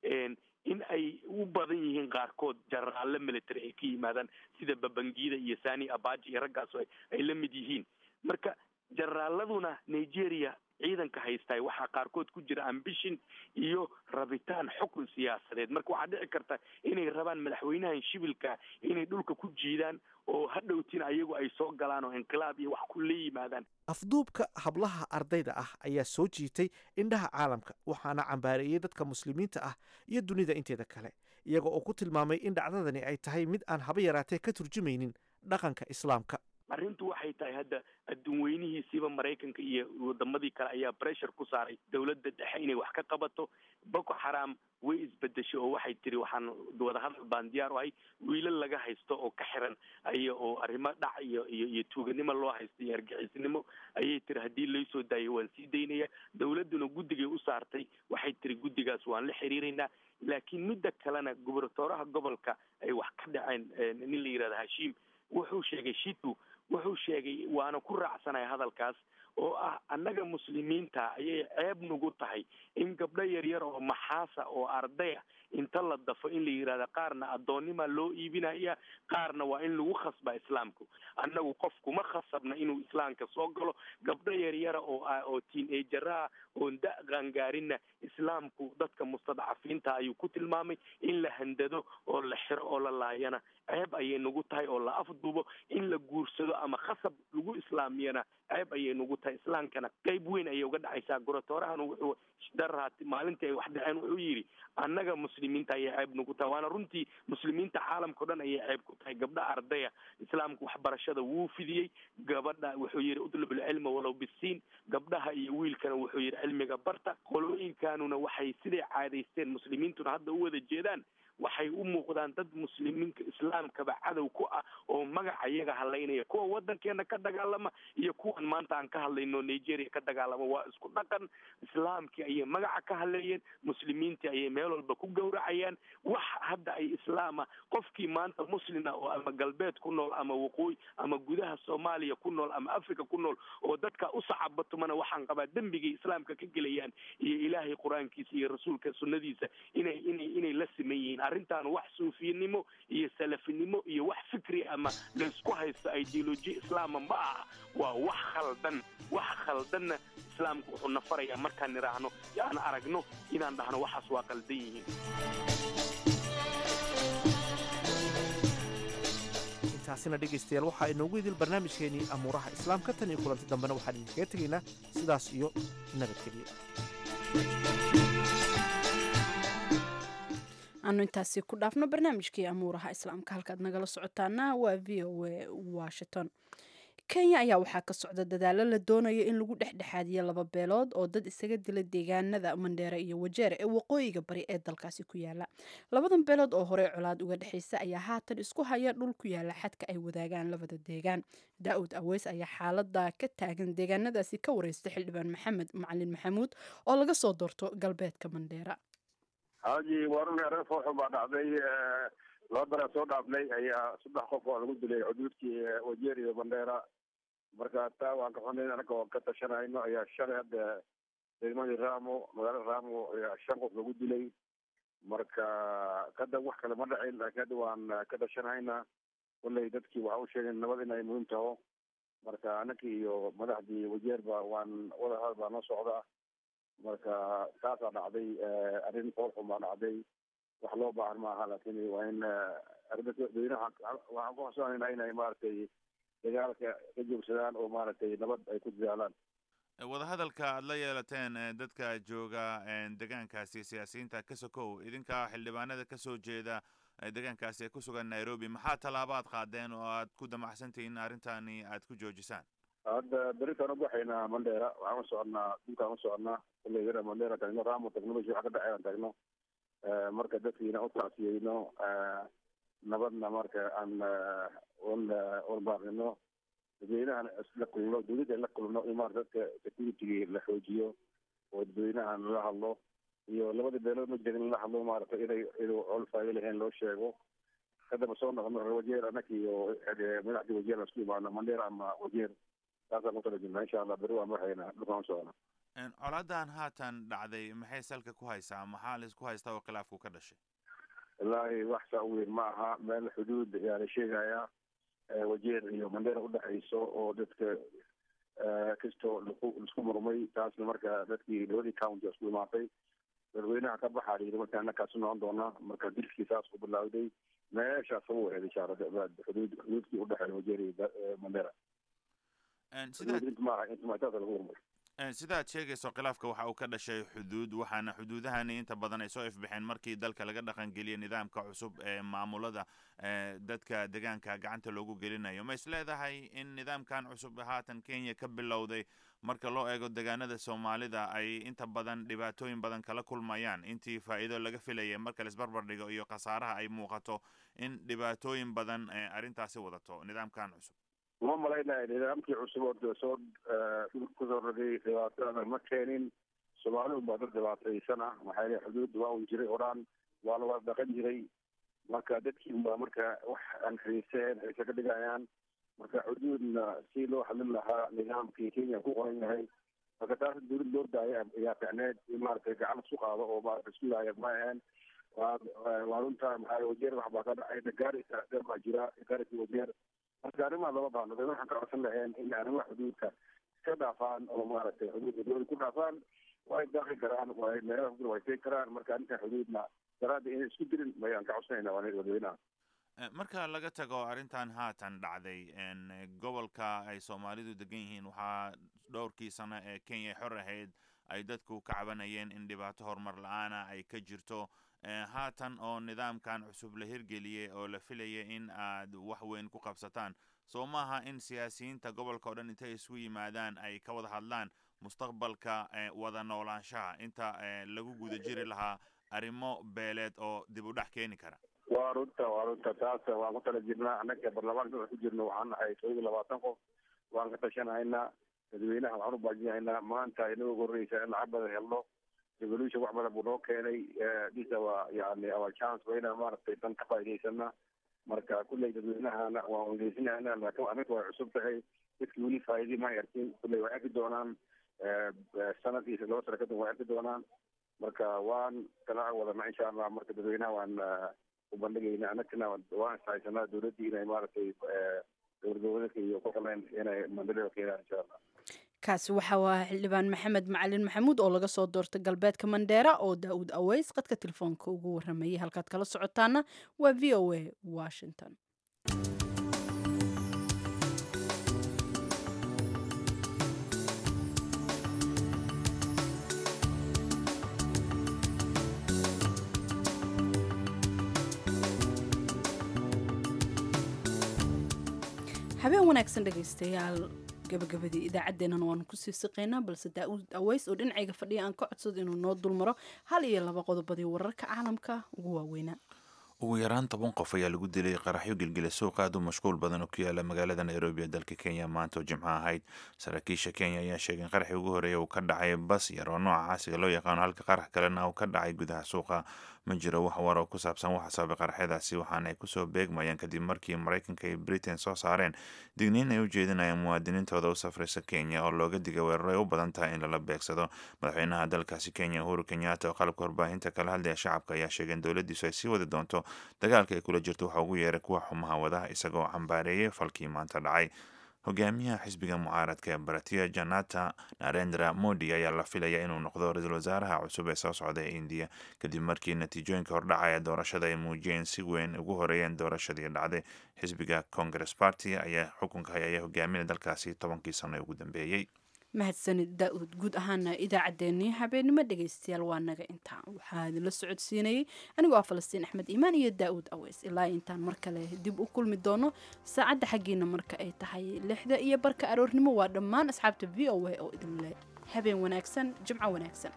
Speaker 10: in ay u badan yihiin qaarkood jaraalle military ay ka yimaadaan sida babangida iyo sani abaji iyo raggaas ay la mid yihiin marka jaraaladuna nigeria ciidanka haystaay waxaa qaarkood ku jira ambition iyo rabitaan xukun siyaasadeed marka waxaa dhici karta inay rabaan madaxweynahan shibilka inay dhulka ku jiidaan oo hadhowtina ayagu ay soo galaan oo inqilaab iyo wax ku la yimaadaan
Speaker 9: afduubka hablaha ardayda ah ayaa soo jiitay indhaha caalamka waxaana cambaareeyey dadka muslimiinta ah iyo dunida inteeda kale iyaga oo ku tilmaamay in dhacdadani ay tahay mid aan haba yaraatee ka turjumaynin dhaqanka islaamka
Speaker 10: arrintu waxay tahay hadda adduun weynihiisiiba maraykanka iyo wadamadii kale ayaa pressure ku saaray dowladda dhexe inay wax ka qabato boko xaram way isbedeshay oo waxay tiri waxaan wadahadal baan diyaar u ahay wiilal laga haysto oo ka xiran aya oo arrimo dhac iyo iyo iyo tuuganimo loo haysto iyo argixisnimo ayay tiri haddii laysoo daayo waan sii daynaya dowladduna guddigay u saartay waxay tiri guddigaas waan la xiriiraynaa laakiin midda kalena gubernatooraha gobolka ay wax ka dhaceen nin la yihahda hashiim wuxuu sheegay shitu wuxuu sheegay waana ku raacsanaya hadalkaas oo ah annaga muslimiinta ayay ceeb nagu tahay in gabdho yaryar oo maxaasa oo ardaya inta la dafo in la yidhahda qaarna addoonnima loo iibinaya qaarna waa in lagu khasba islaamku annagu qof kuma khasabna inuu islaamka soo galo gabdho yaryara oo oo tiin-ejaraha oon da qaangaarinna islaamku dadka mustadcafiinta ayuu ku tilmaamay in la handado oo la xiro oo la laayana ceeb ayay nagu tahay oo la afduubo in la guursado ama khasab lagu islaamiyana ceeb ayay nagu tahay islaamkana qeyb weyn ayay uga dhacaysaa gorotoorahan wuxuu daraati maalintii ay wax dhaceen wuxuu yidhi annaga muslimiinta ayay ceeb nagu tahay waana runtii muslimiinta caalamka o dhan ayay ceeb ku tahay gabdha ardaya islaamku waxbarashada wuu fidiyey gabadha wuxuu yidhi utlub ilcilma walow bisiin gabdhaha iyo wiilkana wuxuu yidhi cilmiga barta qolooyinkanuna waxay siday caadaysteen muslimiintuna hadda u wada jeedaan waxay u muuqdaan dad muslimiinka islaamkaba cadow ku ah oo magaca iyaga hadlaynaya kuwa wadankeena ka dagaalama iyo kuwan maanta aan ka hadlayno nigeria ka dagaalama waa isku dhaqan islaamkii ayay magaca ka hadleeyeen muslimiintii ayay meel walba ku gowracayaan wax hadda ay islaama qofkii maanta muslina oo ama galbeed ku nool ama waqooyi ama gudaha soomaaliya ku nool ama africa ku nool oo dadka u sacabatumana waxaan qabaa dembigay islaamka ka gelayaan iyo ilaahay qur-aankiisa iyo rasuulka sunnadiisa inay inay inay la siman yihiin arrintan wax suufiyanimo iyo salafinimo iyo wax fikri ama laysku haysto ideoloji islaama ma aha waa wax khaldan wax khaldanna islaamku wuxuu na farayaa markaan nidhaahno aan aragno inaan dhahno waxaas waa qaldan yihiin
Speaker 9: intaasina dhegaystayaal waxaa inoogu idil barnaamijkeenii amuuraha islaamka tan iyo kulanti dambena waxaan idinkaga tegaynaa sidaas iyo nabadgelyo
Speaker 1: aanu intaasi ku dhaafno barnaamijkii amuuraha islaamka halkaad nagala socotaana waa v o a washington kenya ayaa waxaa ka socda dadaalo la doonayo in lagu dhexdhexaadiyo laba beelood oo dad isaga dila deegaanada mandheere iyo wajeer ee waqooyiga bari ee dalkaasi ku yaala labadan beelood oo horey colaad uga dhexaysa ayaa haatan isku haya dhul ku yaala xadka ay wadaagaan labada deegaan daa-ud aweys ayaa xaalada ka taagan deegaanadaasi ka wareystay xildhibaan maxamed macalin maxamuud oo laga soo doorto galbeedka mandheera
Speaker 11: haji waruna reer fooxun baa dhacday laba bera soo dhaafnay ayaa saddex qof oo lagu dilay xuduudkii wajeer iyo bandheera marka taa waan ka xunayn anaga oo ka tashanayno ayaa shalay hadda degmadii ramo magaalada ramo ayaa shan qof lagu dilay marka kada wax kale ma dhacin laakiin hadda waan ka tashanayna kolley dadkii waxa u sheegeen nabad inay muhiim taho marka anakii iyo madaxdii wajeerba waan wadahadal baa noo socda marka taasaa dhacday arrin foolxun baa dhacday wax loo baahan maaha laakin waa in dadweynaha waxaan ku xasuusanayna inay maaragtay dagaalka ka joogsadaan oo maaragtay nabad ay ku dadaalaan
Speaker 2: wadahadalka aad la yeelateen dadka jooga degaankaasi siyaasiyiinta ka sokow idinka xildhibaanada kasoo jeeda degaankaasi ee ku sugan nairobi maxaa tallaabaad qaadeen oo aad ku damacsantihiin arrintani aad ku joojisaan
Speaker 11: hadda beritaan ubaxaynaa mandheera waxaan u soconaa dhulkaan u soconaa kulley mandheera tagno ramo tagno meshi wax ka dhacay aan tagno marka dadkiina u tacsiyeyno nabadna marka aan warbaaqino dadweynahan isla kulno dawladda la kulno in maarata dadka security la xoojiyo oo dadweynahan lala hadlo iyo labadii beelood ma jirin in la hadlo maaragtay inay inuu col faa'iido lahayn loo sheego kadaba soo noqono reer wajeer anaka iyo madaxdii wajeer aan isku imaano mandheer ama wajeer saasaan ku tala jirnaa insha allah beri waan waxayna dhulkaan socona
Speaker 2: colaadan haatan dhacday maxay salka ku haysaa maxaa la isku haystaa oo khilaafku ka dhashay
Speaker 11: wallaahi wax saa u weyn ma aha meel xuduud ayaa la sheegayaa wajeer iyo mandheer udhexayso oo dadka kastoo laisku murmay taasna marka dadkii labadii county isku imaatay dadweynaha ka baxaa layidhi marka annakaas u noqon doonaa marka dilkii saas ku bilaawday meeshaas ugu wareed insha allah xuduud xuduudkii udhexeeya wajeer iyo mandheera inta maaha inta maaha taasa lagu murmay
Speaker 2: sidaad sheegayso khilaafka waxa uu ka dhashay xuduud waxaana xuduudahani inta badan ay soo ifbixeen markii dalka laga dhaqangeliyay nidaamka cusub ee maamulada dadka deegaanka gacanta loogu gelinayo ma is leedahay in nidaamkan cusub haatan kenya ka bilowday marka loo eego deegaanada soomaalida ay inta badan dhibaatooyin badan kala kulmayaan intii faa'iido laga filayay marka laisbarbar dhigo iyo khasaaraha ay muuqato in dhibaatooyin badan arrintaasi wadato nidaamkan cusub
Speaker 11: uma malaynayo nidaamkii cusub oo soo kusoo rogay dhibaatada ma keenin soomaalidu baa dad dhibaataysan ah maxaa yele xuduud waa un jiray horaan waa la wada dhaqan jiray marka dadkii baa marka wax aan xiiseen xiise ka dhigayaan marka xuduudna si loo hadlin lahaa nidaamkii kenya ku qoran yahay marka taas dawlad loo daaya ayaa ficneed in maaragtay gacan isku qaado oo maarata isku laaya ma ahaen waa waa runta maxaa wajeer wax baa ka dhacay gaarisa dheer baa jira gaarisa wajeer marka arrimaha lama baahno dad waxaan ka codsan laheen in arrimaha xuduudka iska dhaafaan oo maaragtay xuduudka dowlad ku dhaafaan way daaqi karaan way meelaha way tegi karaan marka arrinta xuduudna daraadda inay isku dirin mayaan ka codsanayna waa wadweynaha
Speaker 2: marka laga tago arrintan haatan dhacday gobolka ay soomaalidu degan yihiin waxaa dhowrkii sano ee kenya xor ahayd ay dadku ka cabanayeen in dhibaato horumar la-aana ay ka jirto haatan oo nidaamkan cusub la hirgeliyey oo la filaya in aad wax weyn ku qabsataan soo maaha in siyaasiyiinta gobolka o dhan intay isu yimaadaan ay ka wada hadlaan mustaqbalka wada noolaanshaha inta lagu guda jiri lahaa arrimo beeleed oo dib u dhex keeni kara
Speaker 11: waa runta waa runta taas waan ku tala jirnaa annaga baarlamaanka ku jirno waxaan nahay todoba iyo labaatan qof waan ka tashanahaynaa dadweynaha waxaan u baajinahaynaa maanta inagu horreysa in lacag badan helno revolution wax badan buu noo keenay dhisa waa yani our chance waa inaan maaragtay dan ka faa'idaysana marka kulley dadweynahana waan weydiisinayna laakiin arrinta way cusub tahay dadkii weli faa'iidii ma arkin kulley way arki doonaan sanadkiisa laba sano kadib way arki doonaan marka waan kala wadana insha allah marka dadweynaha waan u bandhigayna anagana waan ishaysanaa dowladdii inay maaragtay dowlad goboleedka iyo ku qaleen inay mandalada keenaan insha allah
Speaker 1: kaasi waxa waa xildhibaan maxamed macalin maxamuud oo laga soo doortay galbeedka mandheera oo daa'uud aweys qadka telefoonka ugu waramayay halkaad kala socotaana waa v o a washington habeen wanaagsan dhegaystayaal gabagabadii idaacaddeennan waanu kusii siqaynaa balse daauud aweys oo dhinacayga fadhiya aan ka codsado inuu noo dulmaro hal iyo laba qodobadii wararka caalamka ugu waaweynaa
Speaker 2: ugu yaraan toban qof ayaa lagu dilay qaraxyo gelgela suuq aad u mashquul badan oo ku yaala magaalada nairobi ee dalka kenya maanta oo jimco ahayd saraakiisha kenya ayaa sheegay in qaraxii ugu horreeya uu ka dhacay bas yar oo nooca caasiga loo yaqaano halka qarax kalena uu ka dhacay gudaha suuqa ma jiro wax war oo ku saabsan waxa sababay qaraxyadaasi waxaana ay kusoo beegmayaan kadib markii maraykanka iyo britain soo saareen digniin ay u jeedinayaan muwaadiniintooda u safraysa kenya oo looga digay weerar ay u badan tahay in lala beegsado madaxweynaha dalkaasi kenya uhuru kenyatta oo qalabka warbaahinta kala hadlaya shacabka ayaa sheegay in dowladdiisu ay sii wadi doonto dagaalka ay kula jirto waxa ugu yeeray kuwa xumaha wadaha isagoo cambaareeyay falkii maanta dhacay hogaamiyaha xisbiga mucaaradka ee baratiya janata narendra modi ayaa la filaya inuu noqdo ra-iisul wasaaraha cusub ee soo socda ee indiya kadib markii natiijooyinka hordhacaya doorashada ay muujiyeen si weyn ugu horeeyeen doorashadii dhacday xisbiga congress party ayaa xukunka hay ayaa hogaaminaya dalkaasi tobankii sano ee ugu dambeeyey
Speaker 1: mahadsanid daa-uud guud ahaana idaacaddeenii habeenimo dhegaystayaal waa naga intaa waxaa idinla socodsiinayay anigoo ah falastiin axmed iimaan iyo daa-uud aweys ilaa intaan mar kale dib u kulmi doono saacadda xaggiina marka ay tahay lixda iyo barka aroornimo waa dhammaan asxaabta v o a oo idinle habeen wanaagsan jimco wanaagsan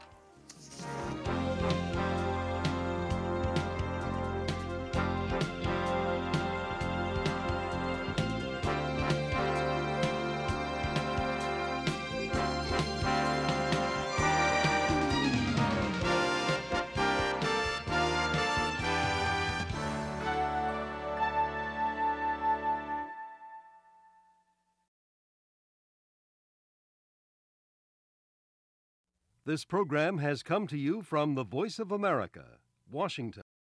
Speaker 12: This program has come to you from the Voice of America, Washington.